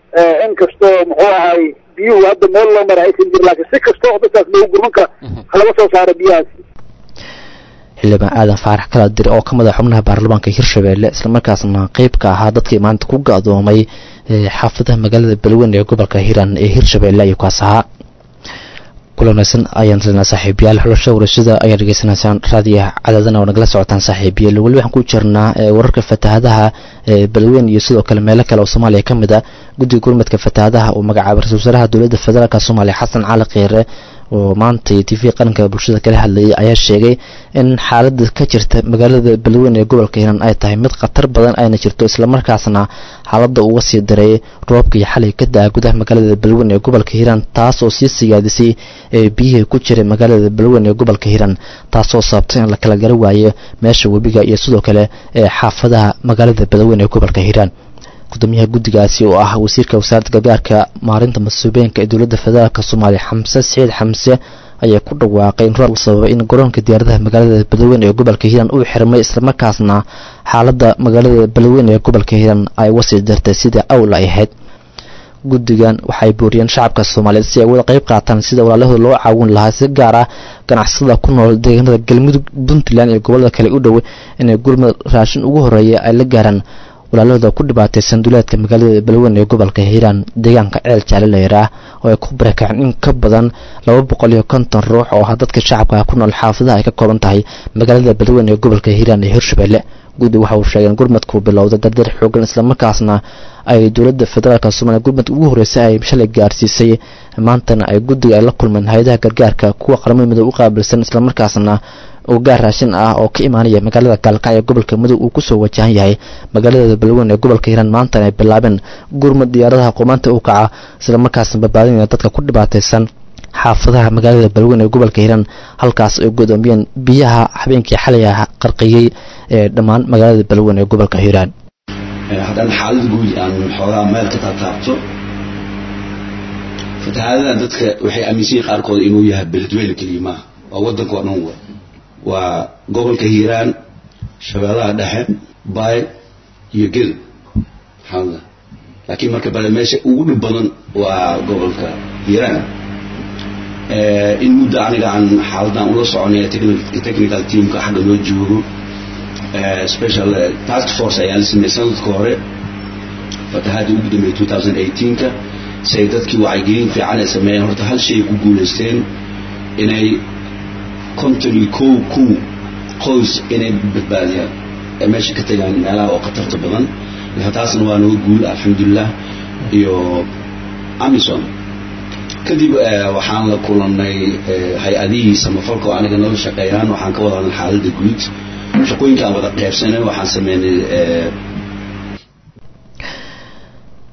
in kastoo muxuu ahay biyuhu hadda meel loo mara aysan jirin laakiin si kasta oo dadkaas loogu gurman kara halaga soo saaro biyahaasi xildhibaan aadan faarax kala dir oo ka mid a xubnaha baarlamaanka hirshabelle islamarkaasna qeyb ka ahaa dadkii maanta ku ga-doomay xaafadaha magaalada beledweyne ee gobolka hiiraan ee hirshabelle ayuu kaas ahaa kulanaysan ayaan rabnaa saaxiibayaal xulashada warashada ayaan dhegeysanaysaan raadiyaha cadaadana oo nagala socotaan saaxiibayaal weli waxaan ku jirnaa wararka fatahadaha beledweyne iyo sidoo kale meelo kale oo soomaaliya ka mid a guddiga gurmadka fatahadaha uu magacaabay ra-isul wasaaraha dowladda federaalk soomaaliya xasan cali khiire oo maanta t v qaranka bulshada kala hadlayay ayaa sheegay in xaalada ka jirta magaalada beledweyne ee gobolka hiiraan ay tahay mid khatar badan ayna jirto islamarkaasna xaalada uga sii daray roobkii xalay ka da-a gudaha magaalada beledweyne ee gobolka hiiraan taas oo sii siyaadisay biyihii ku jiray magaalada beledweyne ee gobolka hiiraan taasoo sababtay in la kala gara waayo meesha webiga iyo sidoo kale xaafadaha magaalada beledweyne ee gobolka hiiraan gudoomiyaha guddigaasi oo ah wasiirka wasaaradda gargaarka maarinta masuubeenka ee dowladda federaalk soomaaliya xamse saciid xamse ayaa ku dhawaaqay in roob sababay in garoonka diyaaradaha magaalada beledweyne ee gobolka hiiraan uu xirmay islamarkaasna xaaladda magaalada beledweyne ee gobolka hiiraan ay uga sii dartay sidai awla ay ahayd guddigan waxay booriyeen shacabka soomaaliyeed si ay wada qayb qaataan sida walaalahooda loo caawin lahaa si gaar ah ganacsada ku nool deegaanada galmudug puntland iyo gobolada kale u dhow inay gurmad raashin ugu horeeya ay la gaaraan walaalahooda ku dhibaataysan duleedka magaalada beledweyne ee gobolka hiiraan deegaanka ceel jaalilayr ah oo ay ku barakaceen in ka badan laba boqol iyo konton ruux oo ah dadka shacabka ku nool xaafadaha ay ka kooban tahay magaalada beledweyne ee gobolka hiiraan ee hirshabelle guddi waxa uu sheegeen gurmadku bilowda dardar xoogan islamarkaasna ay dowladda federaalk soomaliya gurmadka ugu horreysay ay shalay gaarsiisay maantana ay guddiga ay la kulmeen hay-adaha gargaarka kuwa qaramada midoob u qaabilsan islamarkaasna oo gaar raashin ah oo ka imaanaya magaalada gaalkacyo gobolka mudug uu kusoo wajahan yahay magaalada beledweyne ee gobolka hiiraan maantana ay bilaabeen gurmad diyaaradaha qumaanta u kaca islamarkaasna badbaadinaya dadka ku dhibaataysan xaafadaha magaalada beledweyne ee gobolka hiiraan halkaas ay gudoomiyeen biyaha habeenkii xalay ah qarqiyey ee dhammaan magaalada beledweyne ee gobolka hiiraan haddaan xaalad guud aan xoogaa meel ka taataabto fatahaadada dadka waxay aaminsan yihin qaarkood inuu yahay beledweyne keliya maaha waa waddanka oo dhan wa waa gobolka hiiraan shabeellaha dhexe baay iyo gel maxaamda laakiin marka bale meesha ugu dhib badan waa gobolka hiiraan in muddo aniga aan xaaladan ula soconay technical teamka xagga noo joogo special task force ayaa la sameeyey sanadka hore fatahaadii ugu dambeeyey 2018ka si ay dadkii wacyigelin fiican ay sameeyeen horta hal shay ay ku guulaysteen inay konton iyo kow kun qoys inay badbaadiyaan ay meesha ka tagaan meelaha oo khatarta badan marka taasna waa naga guul alxamdulilah iyo amison kadib waxaan la kulannay hay-adihii samafalka oo aniga nala shaqeeyaan waxaan ka wada hadlay xaaladda guud shaqooyinkaan wada qeybsanay waxaan sameynay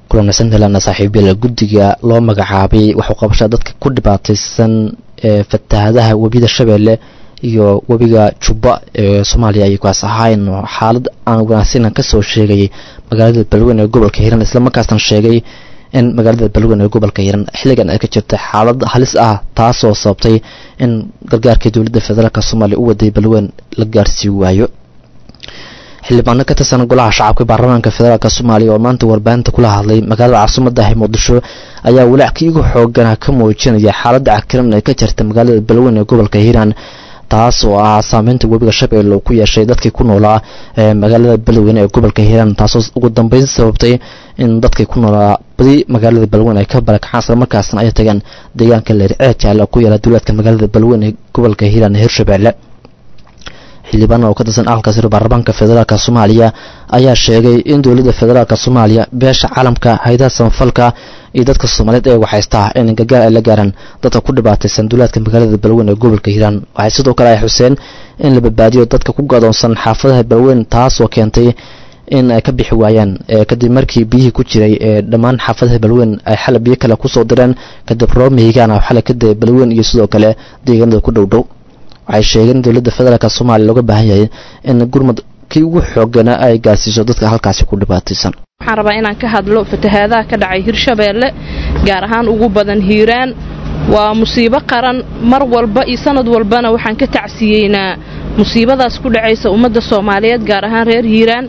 kulanaysan helana saaxiibyada guddiga loo magacaabay waxuu qabashaa dadka ku dhibaataysan ee fatahaadaha webiyada shabeelle iyo webiga jubba ee soomaaliya ayay kuwaas ahaayeen xaalad aan wanaagsanan ka soo sheegayay magaalada balweyn ee gobolka hiiraan islamarkaasna sheegay in magaalada balweyn ee gobolka hiiraan xilligan ay ka jirta xaalad halis ah taasoo sababtay in gargaarkii dowladda federaalk soomaaliya u waday balweyn la gaarsii waayo xildhibaano ka tirsan golaha shacabka baarlamaanka federaalk soomaaliya oo maanta warbaahinta kula hadlay magaalada caasimaddahi muqdisho ayaa walaackii ugu xoogana ka muujinaya xaaladda cakiran ee ka jirta magaalada balweyn ee gobolka hiiraan taas oo ah saameynta webiga shabeelle uu ku yeeshay dadkii ku noolaa ee magaalada balweyne ee gobolka hiiraan taasoo ugu dambeyn sababtay in dadkii ku noolaa badi magaalada balweyne ay ka barakacaan islamarkaasna ay tagaan deegaanka leerceed jaale oo ku yaala duulaadka magaalada balweyne ee gobolka hiiraan ee hirshabeelle xildhibaan oo ka tirsan aqalka sare baarlamaanka federaalk soomaaliya ayaa sheegay in dowladda federaalk soomaaliya beesha caalamka haydaha samafalka iyo dadka soomaaliyeed ee waxhaystaa in gargaar ay la gaaraan dadka ku dhibaataysan duulaadka magaalada balweyn ee gobolka hiiraan waxay sidoo kale ay xuseen in la badbaadiyo dadka ku gadoonsan xaafadaha balweyn taasoo keentay in ay ka bixi waayaan kadib markii biyihii ku jiray ee dhammaan xaafadaha balweyn ay xalay biyo kale kusoo direen kadib roob mihigaan oo xalay ka daya balweyn iyo sidoo kale deegaanada ku dhow dhow waxay sheegeen dowladda federaalk soomaaliya looga baahan yahay in gurmad kii ugu xoogana ay gaarsiiso dadka halkaasi ku dhibaataysan waxaan rabaa inaan ka hadlo fatahaadaha ka dhacay hirshabeelle gaar ahaan ugu badan hiiraan waa musiibo qaran mar walba iyo sanad walbana waxaan ka tacsiyeynaa musiibadaas ku dhacaysa ummadda soomaaliyeed gaar ahaan reer hiiraan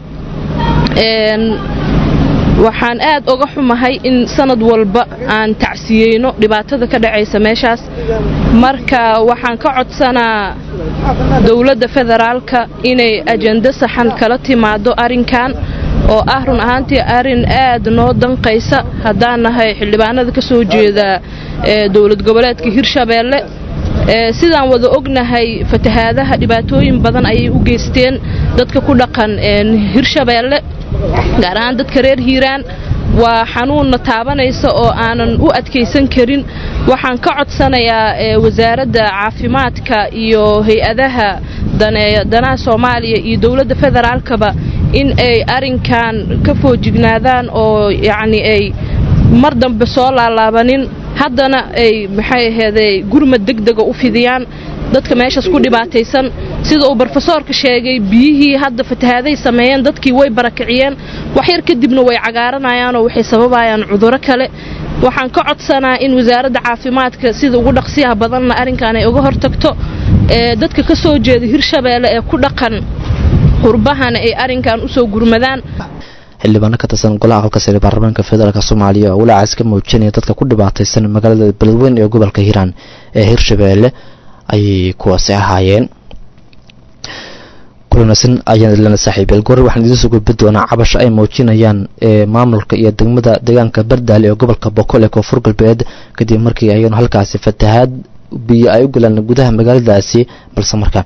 waxaan aad oga xumahay in sanad walba aan tacsiyeyno dhibaatada ka dhacaysa meeshaas marka waxaan ka codsanaa dowladda federaalka inay ajando saxan kala timaado arrinkan oo ah run ahaantii arrin aad noo danqaysa haddaan nahay xildhibaanada ka soo jeeda dowlad goboleedka hirshabeelle sidaan wada ognahay fatahaadaha dhibaatooyin badan ayay u geysteen dadka ku dhaqan hirshabeelle gaar ahaan dadka reer hiiraan waa xanuunna taabanaysa oo aanan u adkaysan karin waxaan ka codsanayaa wasaaradda caafimaadka iyo hay-adaha danaha soomaaliya iyo dowladda federaalkaba in ay arrinkan ka foojignaadaan oo yacni ay mar dambe soo laalaabanin haddana ay maxay aheeday gurmad degdega u fidiyaan dadka meeshaas ku dhibaataysan sida uu brofesoorka sheegay biyihii hadda fatahaaday sameeyeen dadkii way barakiciyeen waxyar kadibna way cagaaranayaanoo waxay sababayaan cuduro kale waxaan ka codsanaa in wasaaradda caafimaadka sida ugu dhaqsiyaha badanna arrinkan ay uga hortagto dadka ka soo jeeda hirshabeelle ee ku dhaqan qurbahana ay arrinkan usoo gurmadaan xildhibaano ka tirsan golaha aqalka sare baarlamaanka federaalk soomaaliya oo walaacaas ka muujinaya dadka ku dhibaataysan magaalada beledweyn ee gobolka hiiraan ee hirshabeelle ayay kuwaasi ahaayeen kulanaysan ayaan idlana saaxiibeel goor waxaan idiin soo gudbi doonaa cabasho ay muujinayaan ee maamulka iyo degmada deegaanka bardaale ee gobolka boqol ee koonfur galbeed kadib markii ayanu halkaasi fatahaad biyo ay u galaan gudaha magaaladaasi balse markaa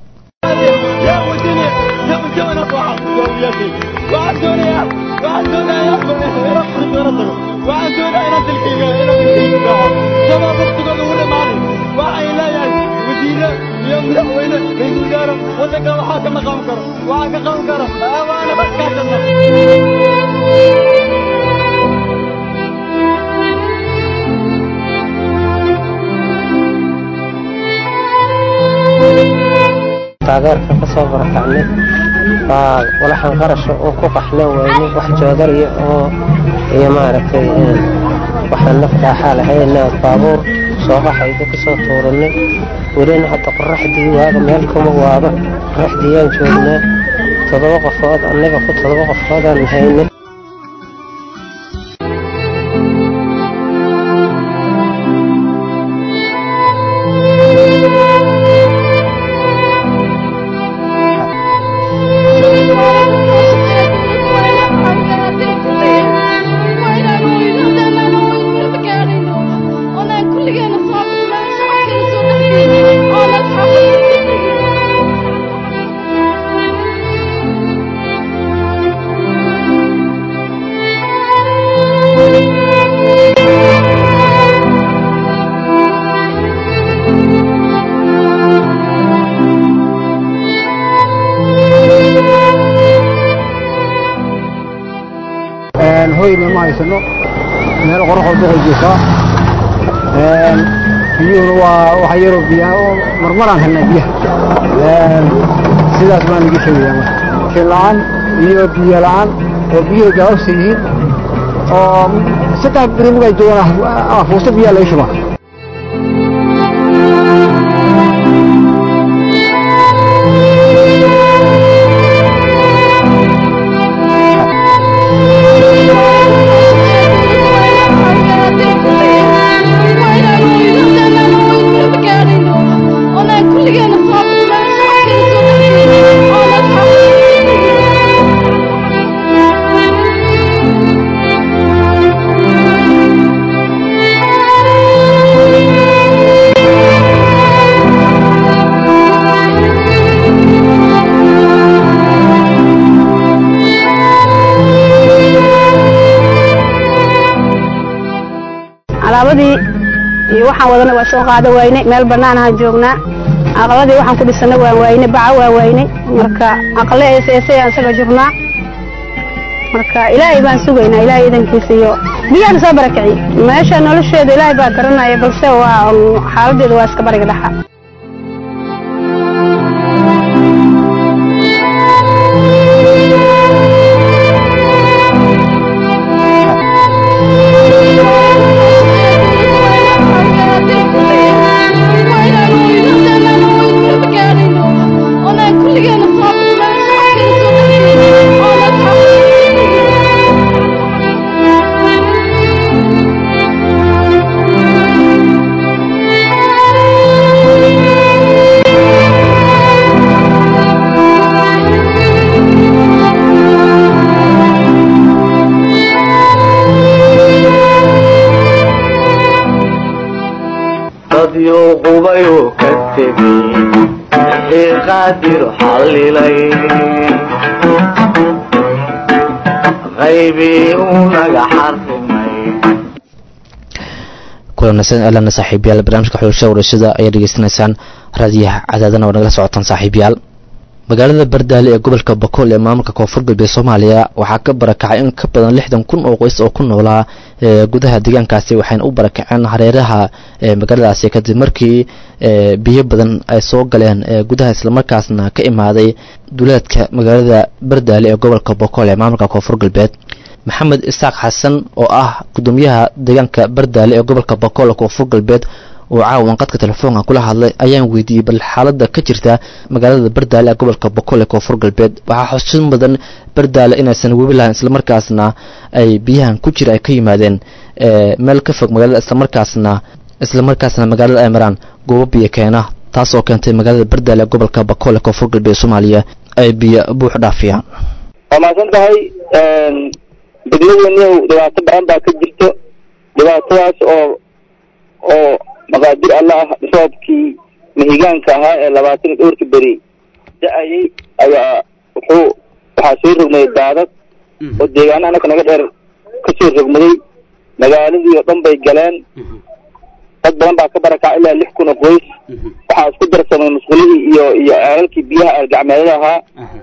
madaxweyne ra-iisul wasaare waddanka waxaa kama qaban karo waxaa ka qaban karo awaana baskaasana taageerka ka soo barakacnay waa walaxan qarasho oo ku qaxlan weyne wax joodariya oo iyo maaragtay waxaan naf dhaaxaa lahayna baabuur soo qaxayda ka soo tuuranay welina hadda qoraxdii waaga meel kuma waaba qoraxdiiyaan joognaa toddoba qofood annaga ku toddoba qofoodaan haynay hoyna ma haysano meel qoraxoo duqay jiifaa biyuhuna waa waxa yaroo biyaha oo marmaraan helnaa biyaha sidaas baan iga sheegayaa marka shin la'aan iyo biyo la'aan oo biyuhu gaababsa yihiin oo saddex beri mugay joogaan fuusto biyaa laga shubaa alaabadii iyo waxaan wadana waa soo qaada waynay meel bannaan ahaan joognaa aqaladii waxaan ku dhisana waan waynay baca waa waynay marka aqale eeseesayaan isaga jirnaa marka ilaahay baan sugaynaa ilaahay idankiisa iyo biyaan soo barakiciy meesha nolosheeda ilaahay baa garanaya balse waa xaaladeeda waa iska bariga dhaxa dadyo qubayu ka tegey wixii qaadir xallilay qaybii uu naga xarrimay kulanaysan alana saaxiibayaal barnaamijka xulashada warashada ayaa dhegeysanaysaan raadiyaha cadaadana oo nagala socotaan saaxiibayaal magaalada bardaale ee gobolka bakool ee maamulka koonfur galbeed soomaaliya waxaa ka barakacay in ka badan lixdan kun oo qoys oo ku noolaa gudaha deegaankaasi waxayna u barakaceen hareeraha magaaladaasi kadib markii biyo badan ay soo galeen gudaha islamarkaasna ka imaaday duleedka magaalada bardaale ee gobolka bakool ee maamulka koonfur galbeed maxamed isaaq xasan oo ah gudoomiyaha deegaanka bardaale ee gobolka bakool ee koonfur galbeed oo caawan qadka telefoonka kula hadlay ayaan weydiiyey bal xaalada ka jirta magaalada bardaale ee gobolka bokool ee koonfur galbeed waxaa xusid mudan bardaale inaysan webi lahayn islamarkaasna ay biyahan ku jira ay ka yimaadeen meel ka fog magaalada islamarkaasna islamarkaasna magaalada ay maraan goobo biyo keena taasoo keentay magaalada bardaale ee gobolka bakool ee koonfur galbeed soomaaliya ay biyo buux dhaafiyaan waa mahadsan tahay degmadeenniyow dhibaato badan baa ka jirto dhibaatadaas oo oo maqaadir alla ah roobkii mahigaanka ahaa ee labaatan iyo dhowrka beri da-ayay ayaa wuxuu waxaa soo rogmaday daadad oo deegaana anaka naga dheer kasoo rogmaday magaaladii oo dhan bay galeen dad badan baa ka barakacay ilaa lix kun oo qoys waxaa isku darsamay musqulihii iyo iyo ceelalkii biyaha aalgacmeedada ahaa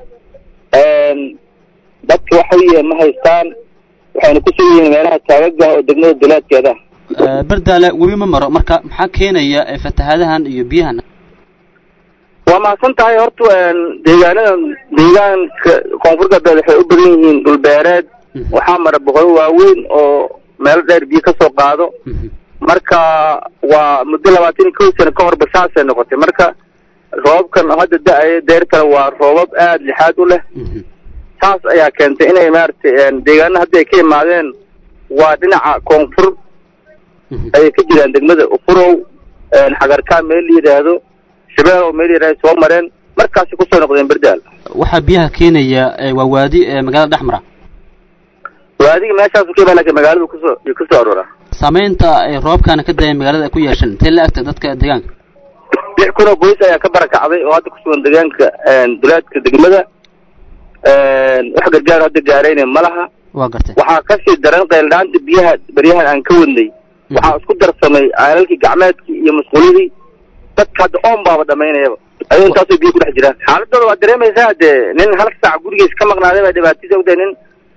dadka waxa weeye ma haystaan waxayna ku sugan yihiin meelaha taagaga oo degmada duleedkeeda bardaale webi ma maro marka maxaa keenaya fatahaadahan iyo biyahan waa mahadsan tahay horta deegaanada deegaanka koonfur galbeed waxay u badan yihiin dhulbeereed waxaa mara boqolo waaweyn oo meelo dheer biyo kasoo qaado marka waa muddo labaatan iyo kow sano ka horba saasay noqotay marka roobabkan hadda da-aya deertana waa roobab aada lixaad u leh saas ayaa keentay inay maaragtay deegaana hadda ay ka imaadeen waa dhinaca koonfur ayay ka jiraan degmada ufurow xagarkaa meel la yidhaahdo shabeelow meel la yidhahdo soo mareen markaasay kusoo noqdeen berdaal waxaa biyaha keenaya waa waadi magaalada dhex mara waadiga meeshaasu ka imaa lakin magaaladu kusoo iyo kusoo aroora saameynta roobkana ka daya magaalada ay ku yeesheen intee la agta dadka deegaanka lix kun oo qoys ayaa ka barakacday oo hadda kusugan deegaanka dulaadka degmada wax gargaar hadda gaarayna ma laha waa gartay waxaa kasii daran qayldhaanta biyaha beryahan aan ka wadnay waxaa isku darsamay caalalkii gacmeedkii iyo musqulihii dadka hadda oon baaba dhamaynayaba ayuu intaasoo biyo ku dhex jiraan xaaladooda waa dareemaysaa dee nin hal saac gurigiis ka maqnaaday baa dhibaatadiisa ogtahay nin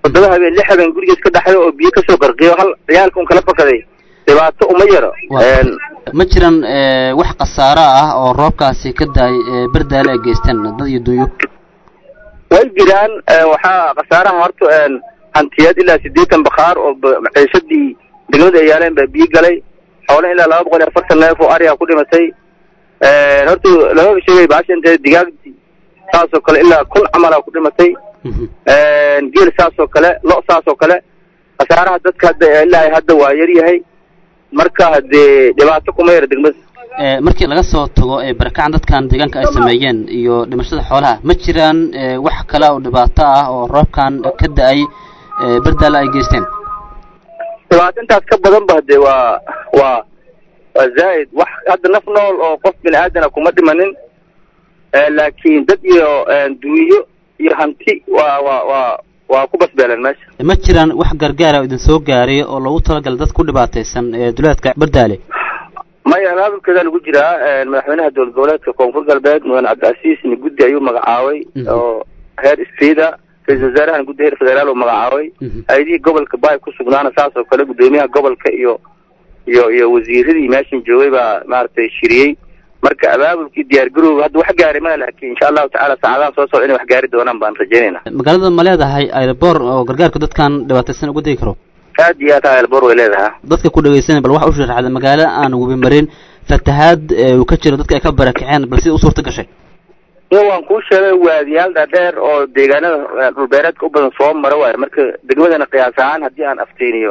toddoba habeen lix habeen gurigiis ka dhaxday oo biyo kasoo qarqiyo hal ciyaalka un kala fakaday dhibaato uma yaro ma jiran wax khasaaro ah oo roobkaasi ka daay berdaale ay geysteen dad iyo dunyo way jiraan waxaa khasaaraha horta hantiyeed ilaa siddeetan bakhaar oo maciishadii degmada ay yaaleen baa biyo galay xoole ilaa laba boqol iyo afartan neef oo ariga ku dhimatay horta lamaba sheegay baashanteed digaagdii saasoo kale ilaa kun camalaa ku dhimatay geel saasoo kale lo saasoo kale khasaaraha dadka hadda ilaa hadda waa yar yahay marka hadee dhibaato kuma yara degmada markii laga soo tago barakacan dadkan deegaanka ay sameeyeen iyo dhimashada xoolaha ma jiraan wax kale oo dhibaato ah oo roobkan ka da-ay berdaale ay geysteen dhibaato intaas ka badan ba hadee waa waa waa zaa'id wax hadda naf nool oo qof bini aadana kuma dhimanin laakiin dad iyo duunyo iyo hanti waa waa waa waa ku basbeeleen meesha ma jiraan wax gargaara oo idin soo gaaray oo loogu talagalay dad ku dhibaataysan duleedka berdaale maya abaabulkeedaa lagu jiraa madaxweynaha dowlad goboleedka koonfur galbeed mudane cabdiasiisni guddi ayuu magacaabay oo heer streeda ra-isul wasaarahana guddi heer federaal uu magacaabay hay-adihii gobolka baay ku sugnaana saas oo kale guddoomiyaha gobolka iyo iyo iyo wasiiradii meeshan joogay baa maaragtay shiriyey marka abaabulkii diyaar garowga hadda wax gaari mana laakiin insha allahu tacala saacadahan soo socda inay wax gaari doonaan baan rajaynayna magaalada ma leedahay aeroboor oo gargaarka dadkan dhibaataysan uga degi karo aad iyo aad aeroboor way leedahay dadka ku dhegeysanay bal waxa u sharaxda magaalo aan webi marin fatahaad uu ka jiro dadka ay ka barakaceen bal sida u suurta gashay iyo waan kuu sheegay waadiyaal dhaadheer oo deegaanada dhulbeereedka u badan soo mara waayo marka degmadana qiyaas ahaan haddii aan afteeniyo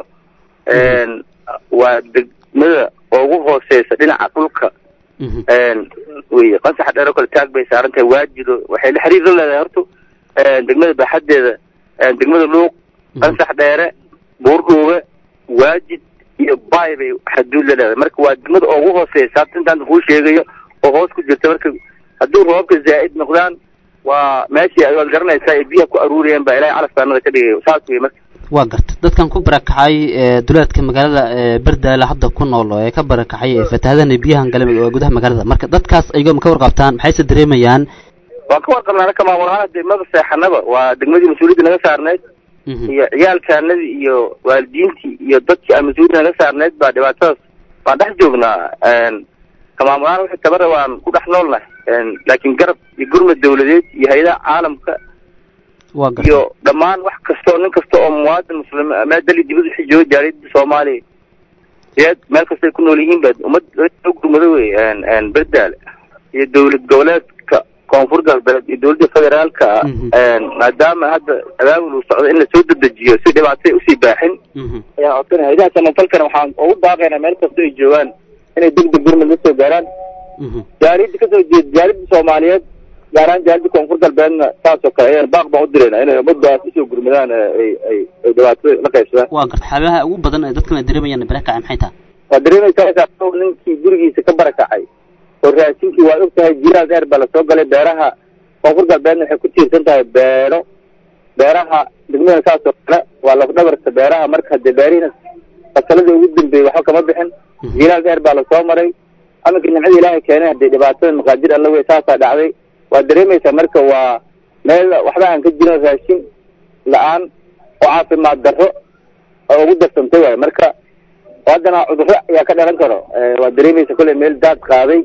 waa degmada ugu hooseysa dhinaca dhulka wey qasaxa dheer oo kale taag bay saaran tahay waajido waxay la xiriir la leedahay horta degmada baaxadeeda degmada luuq qasax dheere buurdhuube waajid iyo baay bay xaduud la leedahay marka waa degmada ugu hooseysa hadda intaan kuu sheegayo oo hoos ku jirta marka haddii roobka zaa'id noqdaan waa meeshii waad garanaysaa ay biyaha ku aruuriyeen baa ilaahay calafkaanada ka dhigayo saas wey marka waa garta dadkan ku barakacay duleedka magaalada berdaale hadda ku nool ee ka barakacay fatahaadana biyahan gale gudaha magaalada marka dadkaas ayagoo ma ka warqabtaan maxayse dareemayaan waan ka warqabnaa anaka maamul ahaan degmada seexanaba waa degmadii mas-uuliyadda naga saarneyd iyo ciyaalkaanadii iyo waalidiintii iyo dadkii aan mas-uuliyadda naga saarneyd baa dhibaatadaas waan dhex joognaa ka maamul ahaan wixii tabara waan ku dhex noolnahay laakiin garab iyo gurmad dawladeed iyo hay-adaha caalamka iyo dhammaan wax kastoo nin kasta oo muwaadin muslim meel dali dibad wixii jooga jaaliyada soomaaliya yeed meel kastay ku nool yihiin ba ummad gurmado wey berdaale iyo dowlad goboleedka koonfur galbeed iyo dowladda federaalka maadaama hadda abaabul uu socdo in lasoo dedejiyo si dhibaatay usii baaxin ayaa codsanaya haydaha samafalkana waxaan ugu daaqaynaa meel kasta ay joogaan inay deg deg gurmad la soo gaaraan jaaliyadda kasoo jeed jaaliyadda soomaaliyeed gaar ahaan jaaliyadda koonfur galbeedna saasoo kale ayaan baaq baan u dirayna inay ummadaas usoo gurmadaan ay ay ay dhibaatada la qaybsadaan waa garta xaalaha ugu badan ee dadkan ay dareemayaan barakacay maxay tahay waa dareemaysaa ninkii gurigiisa ka barakacay oo raasinkii waa og tahay jilaal dheer baa lasoo galay beeraha koonfur galbeedna waxay ku tiirsan tahay beero beeraha degmada saasoo kale waa lafdhabarta beeraha marka hadee beerihiina fasaladii ugu dambeeyey waxba kama bixin jilaal dheer baa lasoo maray aminka nimcada ilaahay keenay hadee dhibaatada maqaadir alla wey saasaa dhacday waa dareemaysaa marka waa meel waxba aan ka jirin raashin la-aan oo caafimaad darro oo ugu darsantay waayo marka haddana cudurro ayaa ka dhalan karo waa dareemaysa kolley meel daad qaaday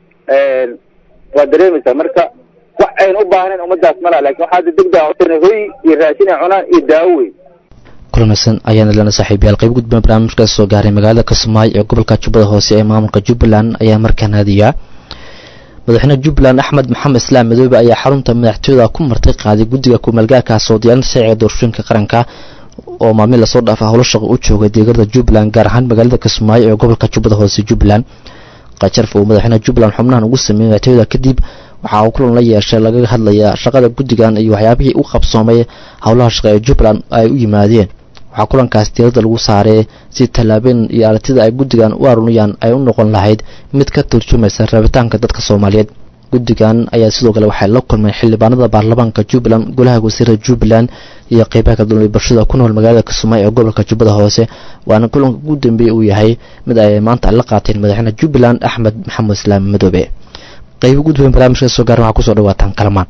waa dareemaysaa marka wax ayna u baahnayn ummadaas mala lakin waxaa hadda degdeg a hoy iyo raashin ay cunaan iyo daawo wey kulanaysan ayaana lana saaxiibayaal qayb gudbaan barnaamijkaas soo gaaray magaalada kismaayo ee gobolka jubbada hoose ee maamulka jubbaland ayaa markaan hadiyaa madaxweynaha jubbaland axmed maxamed islaam madoobe ayaa xarunta madaxtooyada ku martay qaaday guddiga kumeelgaarkaas oo diyaarinta sharciga doorashooyinka qaranka oo maalmin lasoo dhaafa howlo shaqo u joogay deegarada jubbaland gaar ahaan magaalada kismaayo ee gobolka jubbada hoose jubbaland qajarf uu madaxweynaha jubbaland xubnahan ugu sameeyey madaxtooyada kadib waxa uu kulan la yeeshay lagaga hadlaya shaqada guddigan iyo waxyaabihii u qabsoomay howlaha shaqo ee jubbaland ay u yimaadeen waxaa kulankaas diirada lagu saaray si tallaabeen iyo aragtida ay guddigan u arunayaan ay u noqon lahayd mid ka turjumaysa rabitaanka dadka soomaaliyeed guddigan ayaa sidoo kale waxay la kulmeen xildhibaanada baarlamaanka jubbaland golaha wasiirada jubbaland iyo qeybaha kala duwan ee bulshada ku nool magaalada kismaayo ee gobolka jubbada hoose waana kulanka ugu dambeeye uu yahay mid ay maanta la qaateen madaxweyne jubbaland axmed maxamed islaam madoobe qayb gudweyn barnaamijka soo gaaran waxaa kusoo dhawaataan kalamaan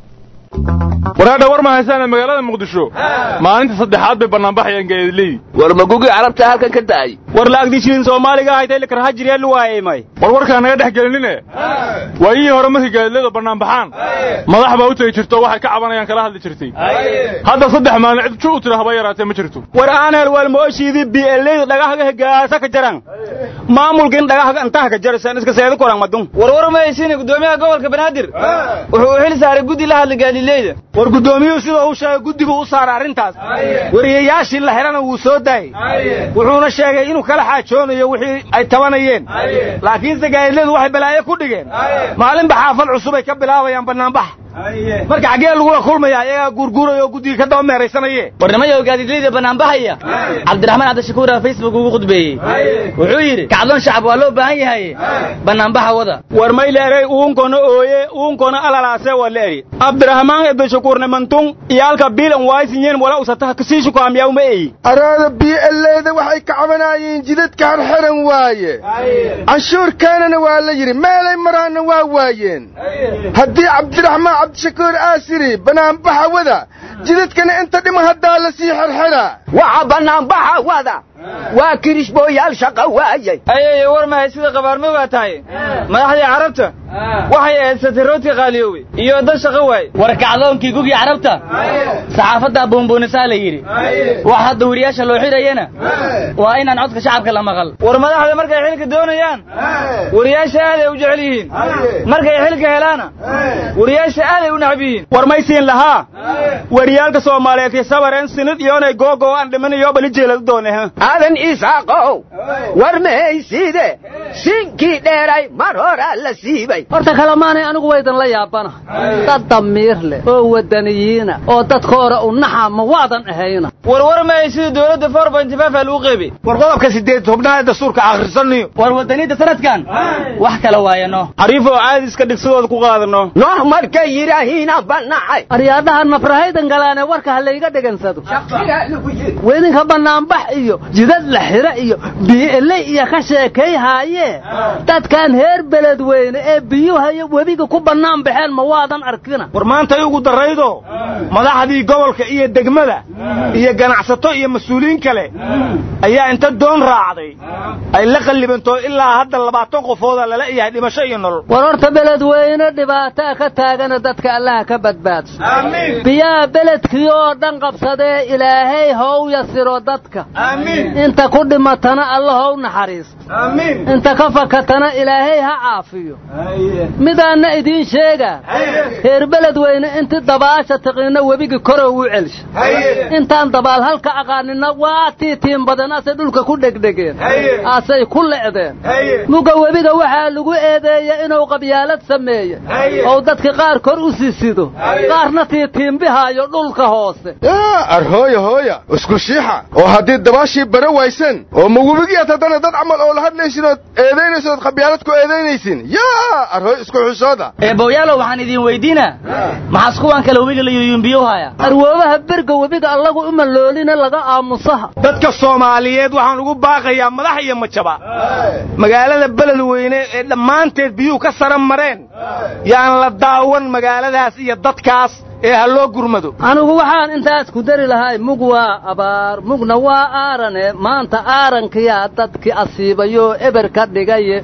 waraadha war ma haysaana magaalada muqdisho maalinta saddexaad bay bannaanbaxayaan gaadiidley war magugii carabta halkan ka da'ay war laagdishiin soomaaliga haytay lakarhajiriya luwaayay may war warkaa naga dhex gelinine waayihii hore markay gaadiidleyda bannaanbaxaan madax baa u tegi jirto waxay ka cabanayaan kala hadli jirtay hadda saddex maalin cid ju u tira haba yaraatee ma jirto war aanel walmooshiidii bieleyda dhagahaga gaasa ka jaran maamulkin dhagahaga intaha ka jarasan iska seedo koran madun war war ma haysiina gudoomiyaha gobolka banaadir wuxuu u xil saaray guddi la hadla gaadiidleyda war gudoomiyuhu sida uu sheegay guddigu u saaray arrintaas wariyayaashii la xidhana wuu soo daayey wuxuuna sheegay inuu kala xaajoonayo wixii ay tabanayeen laakiinse gaadiidleydu waxay balaayo ku dhigeen maalinba xaafad cusub ay ka bilaabayaan bannaanbax marka xaggee lagula kulmaya ayagaa guurguuraya oo guddiga ka daba meeraysanaye warnimayo gaadiidleyda bannaanbaxaya cabdiraxmaan cabdishakuura facebook ugu khudbeeyey wuxuu yidhi kacdoon shacab waa loo baahan yahay bannaanbaxa wada war mayleerey uunkona ooye uunkona alalaase waa leeri cabdiraxmaan cabdishakuurne mantun iyaalka biilan waaysinyeen wala usataha kasiishu kaamiyawma eyi araada bieleyda waxay ka cabanaayeen jidadka harxiran waaye canshuurkaanana waa la yidhi meelay maraanna waa waayeen haddii cabdiraxmaan cabdishakuur aasiri banaanbaxa wada jidadkana inta dhima haddaa la sii xerxera waxa banaanbaxa wada waa kirishbooyaal shaqa waayay ayay war mahay sida qabaarmo baa tahay madaxdii carabta waxay ahayd satirooti qaaliyoowe iyo dad shaqo waay war kacdoonkii gugii carabta saxaafadda buunbuunisaa la yidhi wax hadda weriyaasha loo xidhayana waa inaan codka shacabka la maqal war madaxda markay xilka doonayaan weriyaasha aaday u jecel yihiin markay xilka helaana weriyaasha aaday u nacab yihiin war may siin lahaa weriyaalka soomaaliyeed sabareen sinid iyoonay googo aan dhiman iyo bali jeeladu doone aadan isaaqow war mahayside sinkii dheeray mar horaa la siibay horta kalemaanay anigu waydan la yaabana dad damiir leh oo wadaniyiina oo dadka hore u naxa ma waadan ahayna war war mahay sida dowladda four point five aa lagu qeybay war qodobka sideed tobnaad dastuurka akhrisanayo war wadaniinta sanadkan wax kala waayano xariif oo caadiska dhigsadooda ku qaadano nooh markay yidhaahiina banacay aryaadhaha nafrahaydan galaane warka ha layga dhegansado weydinka bannaanbax iyo jidad la xira iyo bii'eley iyo ka sheekay haayee dadkan heer beledweyne ee biyuhayo webiga ku bannaan baxeen ma waadan arkina war maantay ugu darraydo madaxdii gobolka iyo degmada iyo ganacsato iyo mas-uuliyiin kale ayaa inta doon raacday ay la qallibantoo ilaa hadda labaatan qofooda lala yahay dhimasho iyo nolol war horta beledweyne dhibaataa ka taagana dadka allaha ka badbaadso biyaha beledkii oo dhan qabsadee ilaahay how yasiro dadka inta ku dhimatana alla how naxariisto inta ka fakatana ilaahay ha caafiyo midaanna idiin sheegaa reer beledweyne inti dabaasha tiqiinno webigi korow u celsha intaan dabaal halka aqaaninna waa tiitiin badan asay dhulka ku dhegdhegeen asay ku le'deen muga webiga waxaa lagu eedeeya inuu qabyaalad sameeye ou dadka qaar kor u sisido qaarna tiitiimbihaayo dhulka hoose arhooya hooya isku shiixa oo haddii dabaashii bara waysan oo ma webigiyaad haddana dad camal oo la hadlaysin ood eedaynaysin ood qabyaalad ku eedaynaysin yaa arhooy isku xishooda eebowyaalow waxaan idiin weydiinaa maxaas kuwaan kale webiga la yuyuumbiyo haya arwoobaha berga webiga allagu uma loolina laga aamusaha dadka soomaaliyeed waxaan ugu baaqayaa madax iyo majaba magaalada beledweyne ee dhammaanteed biyuhu ka sara mareen yaan la daawan magaaladaas iyo dadkaas ee ha loo gurmado anigu waxaan intaas ku dari lahay mug waa abaar mugna waa aarane maanta aarankiyaa dadkii asiibayoo eber ka dhigaye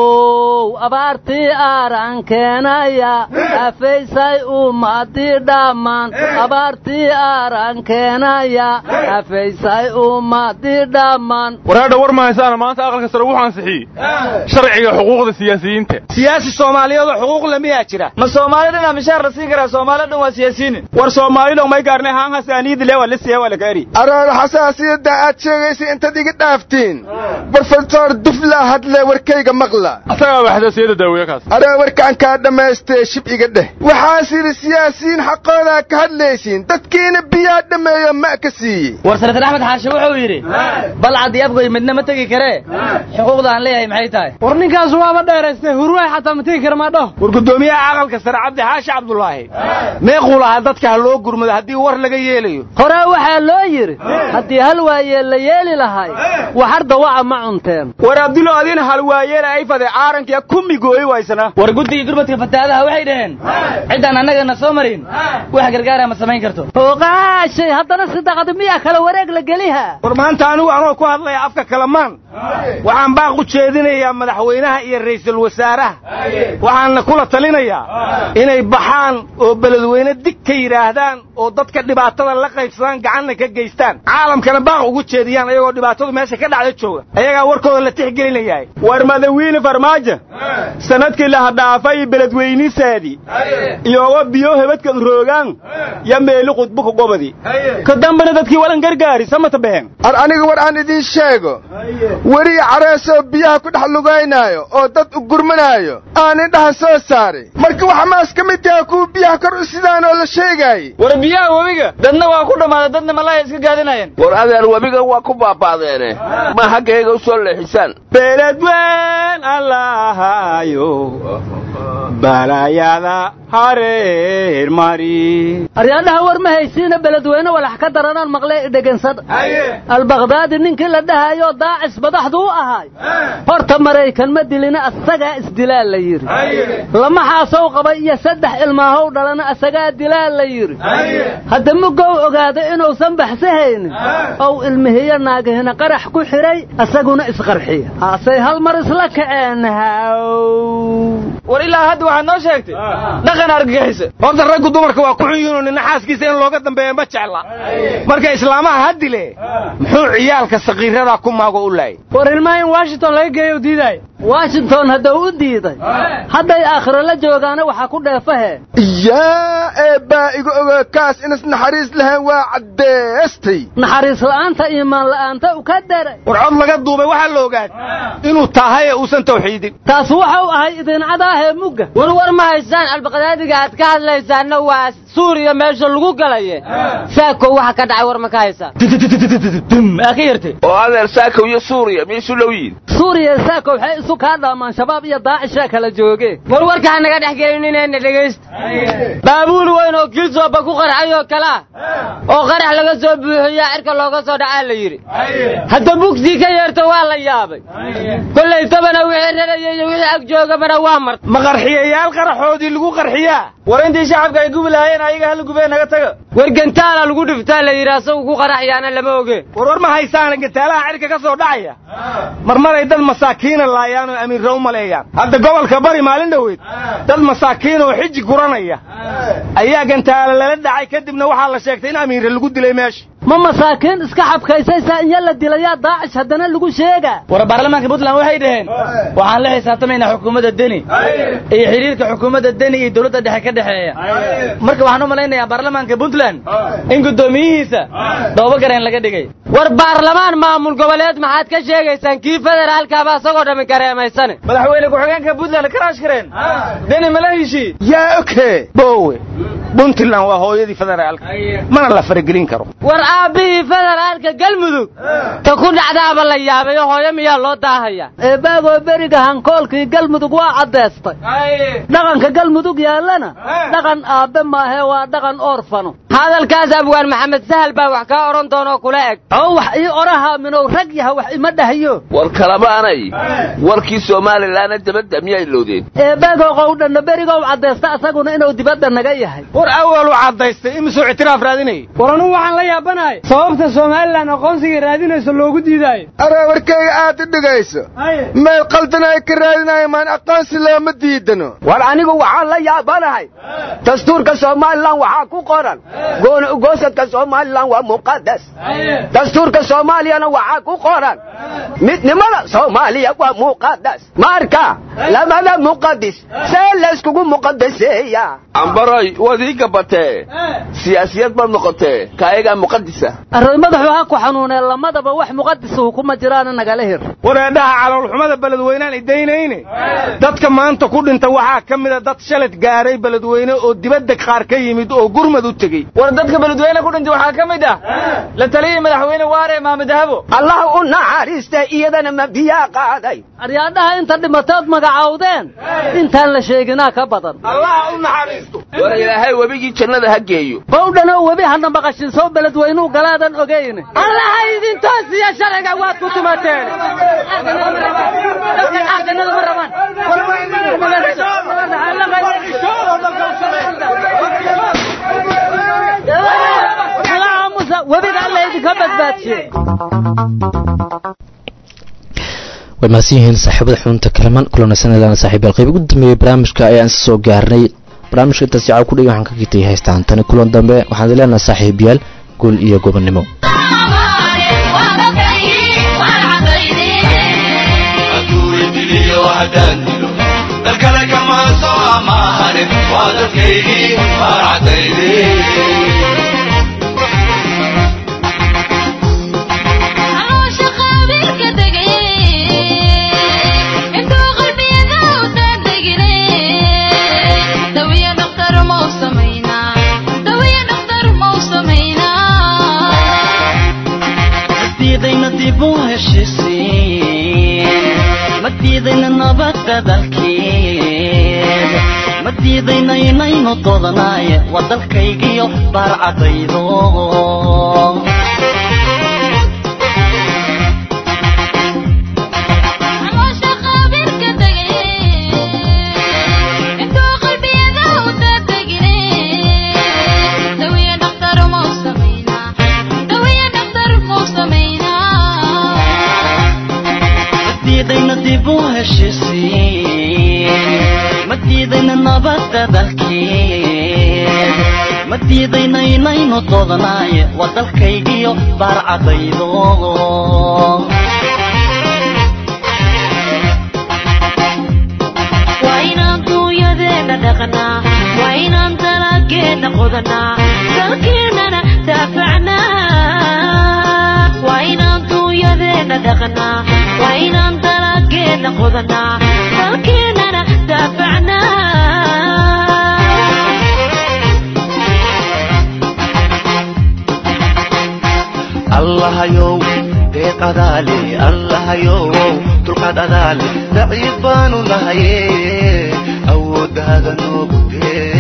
how abaartii aaran keenaya afaysay ummadii dhammaan abaartii aaran keenaya afaysay ummadii dhammaan waraadha war mahaysaana maanta aqalka sare wuxuu ansixiyey sharciga xuquuqda siyaasiyiinta siyaasi soomaaliyeedoo xuquuq lamiyaa jira ma soomaali dhanaa mishaar la siin karaa soomaali dhan waa siyaasiyiin war soomaalido may gaarnay haan hasaaniyada le waa la siya waa la gaari araada xasaasiyadda aad sheegaysa intaad iga dhaaftiin brofesor dufla hadle warkayga maqla asagaa waa xasaasiyadda daaweeye kaas araa warkaan kaa dhammaystee shib iga dheh waxaas yidhi siyaasiyiin xaqoodaa ka hadlaysiin dadkiina biyaa dhammeeyo ma ka siiyey war senatar axmed xaashe wuxuu yidhi balcad iyo abgoy midna ma tegi karee xuquuqda aan leeyahay maxay tahay war ninkaas waaba dheeraystay hurwaay xataa ma tegi kara maa dhaho war guddoomiyaha aqalka sare cabdi xaashi cabdulaahi meequu xaqu lahaa dadka ha loo gurmado haddii war laga yeelayo horaa waxaa loo yidhi haddii hal waayeel la yeeli lahay waxar dawaca ma cunteen war abdulo adina hal waayeela ay fade caarankiya kumi gooyi waysana war guddiga gurmadka fatahaadaha waxay dhaheen ciddaan annagana soo marin wax gargaara ma samayn karto oqaashay haddana sidaqadi miyaa kala wareeg la geliha war maanta anigu anoo ku hadlaya afka kalamaan waxaan baaq u jeedinayaa madaxweynaha iyo ra'iisul wasaaraha waxaanna kula talinayaa inay baxaan oo beledweyne dig ka yidhaahdaan oo dadka dhibaatada la qaybsadaan gacanna ka geystaan caalamkana baaq ugu jeediyaan ayagoo dhibaatadu meesha ka dhacda jooga ayagaa warkooda la tixgelinayahay war madawiine farmaajo sanadkii laha dhaafay beledweynisaadii iyoga biyo hebadka roogaan ya meeli qudbuka gobadi ka dambana dadkii walan gargaari samata behen ar aniga war aan idiin sheego weriya careesoo biyaha ku dhex lugaynaayo oo dad u gurmanaayo aan indhaha soo saaray marka waxa maas ka mid yaha kuwa biyaha kor u sidaan oo la sheegaayey war biyaha webiga dadna waa ku dhammaaday dadna malaya iska gaadinayeen war adeer webiga waa ku baabaadeene ma haggayga u soo leexisaan beledween allahayo balayada hareer mari aryaadhaha war ma haysiina beledweyne walax ka daranaan maqlee idhegansada albakdaadi ninkii la dhahayoo daacis madaxdu u ahaay horta maraykan ma dilina asagaa isdilaa la yidhi lama xaasow qaba iyo saddex ilmaahow dhalana asagaa dilaa la yidhi hadda mugow ogaada inuusan baxsahaynin ow ilmihiyo naagihina qarax ku xidhay asaguna isqarxiya haasay hal mar isla kaceen war ilaa hadda waxaad noo sheegtay dhaqan argagixisa horta raggu dumarka waa ku xun yihiinoo nina xaaskiisa in looga dambeeya ma jecla marka islaamaha ha dile muxuu ciyaalka sakiiradaa ku maago u laayay war ilmaha in washington laga geeyo diidaay washington haddau u diiday hadday aakhiro la joogaana waxaa ku dheefahe yaa eebbaa iga oga kaas inas naxariis lahayn waa caddeestay naxariis la'aanta iimaan la'aanta u ka daray war cod laga duubay waxaa la ogaad inuu tahay ee uusan tawxiidin taas waxa u ahay idincadaahee mugga war war ma haysaan albaqdaadiga aad ka hadlaysaanna waa suuriya meesha lagu galaye saako waxa ka dhacay war ma ka haysaan aa ka yartay oo adeer saakow iyo suuriya miyaysu dhow yihin suuriya saako waxay isu kaa dhaamaan shabaab iyo daacishaa kala jooge war warka ha naga dhex gelinina dhegaysta baabuul weyn oo gilsooba ku qarxay oo kalaa oo qarax laga soo buuxiyaa cirka looga soo dhacaa la yidhi hadda bugtii ka yeerto waa la yaabay kollay tabana wixii raraya iyo wixii ag joogabana waa marta ma qarxiyayaal qaraxoodii lagu qarxiyaa war intii shacabka ay gubi lahaayeen ayaga hala gubee naga taga war gantaala lagu dhiftaa la yidhi asagu ku qaraxyaana lama oge war war ma haysaana gantaalaha cirka ka soo dhacaya marmaray dad masaakiina laayaan oo amiirra u maleeyaan hadda gobolka bari maalin dhoweed dad masaakiin oo xiji guranaya ayaa gantaala lala dhacay kadibna waxaa la sheegtay in amiirra lagu dilay meesha ma masaakiin iska xabkaysaysaa inya la dilayaa daacish haddana lagu sheegaa war baarlamaanka puntland waxay dhaheen waxaan la xisaabtamaynaa xukuumadda deni iyo xidhiirka xukuumadda deni iyo dowladda dhexe ka dhexeeya marka waxaan u malaynayaa baarlamaanka puntland in guddoomiyihiisa doobogareen laga dhigay war baarlamaan maamul goboleed maxaad ka sheegaysaan kii federaalkaaba asagoo dhammi kareemaysane madaxweyne ku-xigeenka puntland karaash kareen deni mala heshii yaa oke bowe puntland waa hooyadii federaalka mana la faragelin karo war aabbihii federaalka galmudug ta ku dhacdaaba la yaabayo hooyo miyaa loo daahaya eebaagoo beriga hankoolkii galmudug waa caddaystay dhaqanka galmudug yaallana dhaqan aabbe maahee waa dhaqan orfano hadalkaas abwaan maxamed sahal baa wax kaa odhan doonoo kula eg oo wax ii orahaa minow rag yaha wax ima dhahayo war kalamaanay warkii somalilanna dabadda miyay lowdeen eebaagoo qowdhanna berigow caddaysta asaguna inuu dibadda naga yahay war awaluu caddaystay imisuu ictiraaf raadinayay war anugu waxaan la yaabanahay sababta somalilan aqoonsiga raadinayso loogu diidaayo aree warkayga aad u dhigayso meel qaldan ay ka raadinayo maan aqoonsi looma diidano war anigu waxaan la yaabanahay dastuurka somalilan waxaa ku qoran gooni ugoosadka somalilan waa muqadas dastuurka soomaaliyana waxaa ku qoran midnimada soomaaliya waa muqadas marka labada muqadis see layskugu muqadaseeya ambaroy waad ii gabatee siyaasiyad baad noqotee kaayagaa muqadisa array madaxu ha ku xanuunee lamadaba wax muqadisuhu kuma jiraana nagala hir wareedhaha caloolxumada beledweynaan idaynayne dadka maanta ku dhinta waxaa ka mida dad shalad gaaray beledweyne oo dibadda qaar ka yimid oo gurmad u tegey war dadka beledweyne ku dhintay waxaa ka mid ah la taliyii madaxweyne waare maame dahabo allah u naxariista iyadana ma biyaa qaaday aryaadhaha inta dhimatood magacawdeen intaan la sheeginaa ka badan allah u naxariisto war ilaahay webigii jannada ha geeyo qowdhanoo webi hadna maqashin soo beledweynuu galaadan ogayne allaha idin toosiya sharciga waad ku tumateen jannada ma rabaan webiga alla idinka badbaadshe way mahadsan yihiin saaxiibada xubinta kalamaan kulanaysanayaan saaxiibayaal qayb ugu dambeeyey barnaamijka ayaan soo gaarnay barnaamijka intaas jacab ku dhigay waxaan ka gitay haystaan tani kulan dambe waxaan idin leenahay saaxiibayaal guul iyo gobonnimo dalkale kama soo amaahanin waa dadkaygii farcadaydii madiidayna nabadda dalkeed ma diidayna inaynu dodanaaye waa dalkaygiyo baarcadaydo madiidayna dib u heshisiin ma diidayna nabadda dalkeed ma diidayna inaynu dodanaaye waa dalkaygiyo baarcadaydo waa inaan duunyadeena dhaqnaa waa inaan dalaageena qodanaa dalkeennana daafacnaa waa inaan duunyadeena dhaqnaa waa inaan dalaageena qodanaa dalkeennana daafacnaa allahayow deeq adaale allahayow dulqaad adaale daciif baanu nahaye awooddaada noogu dee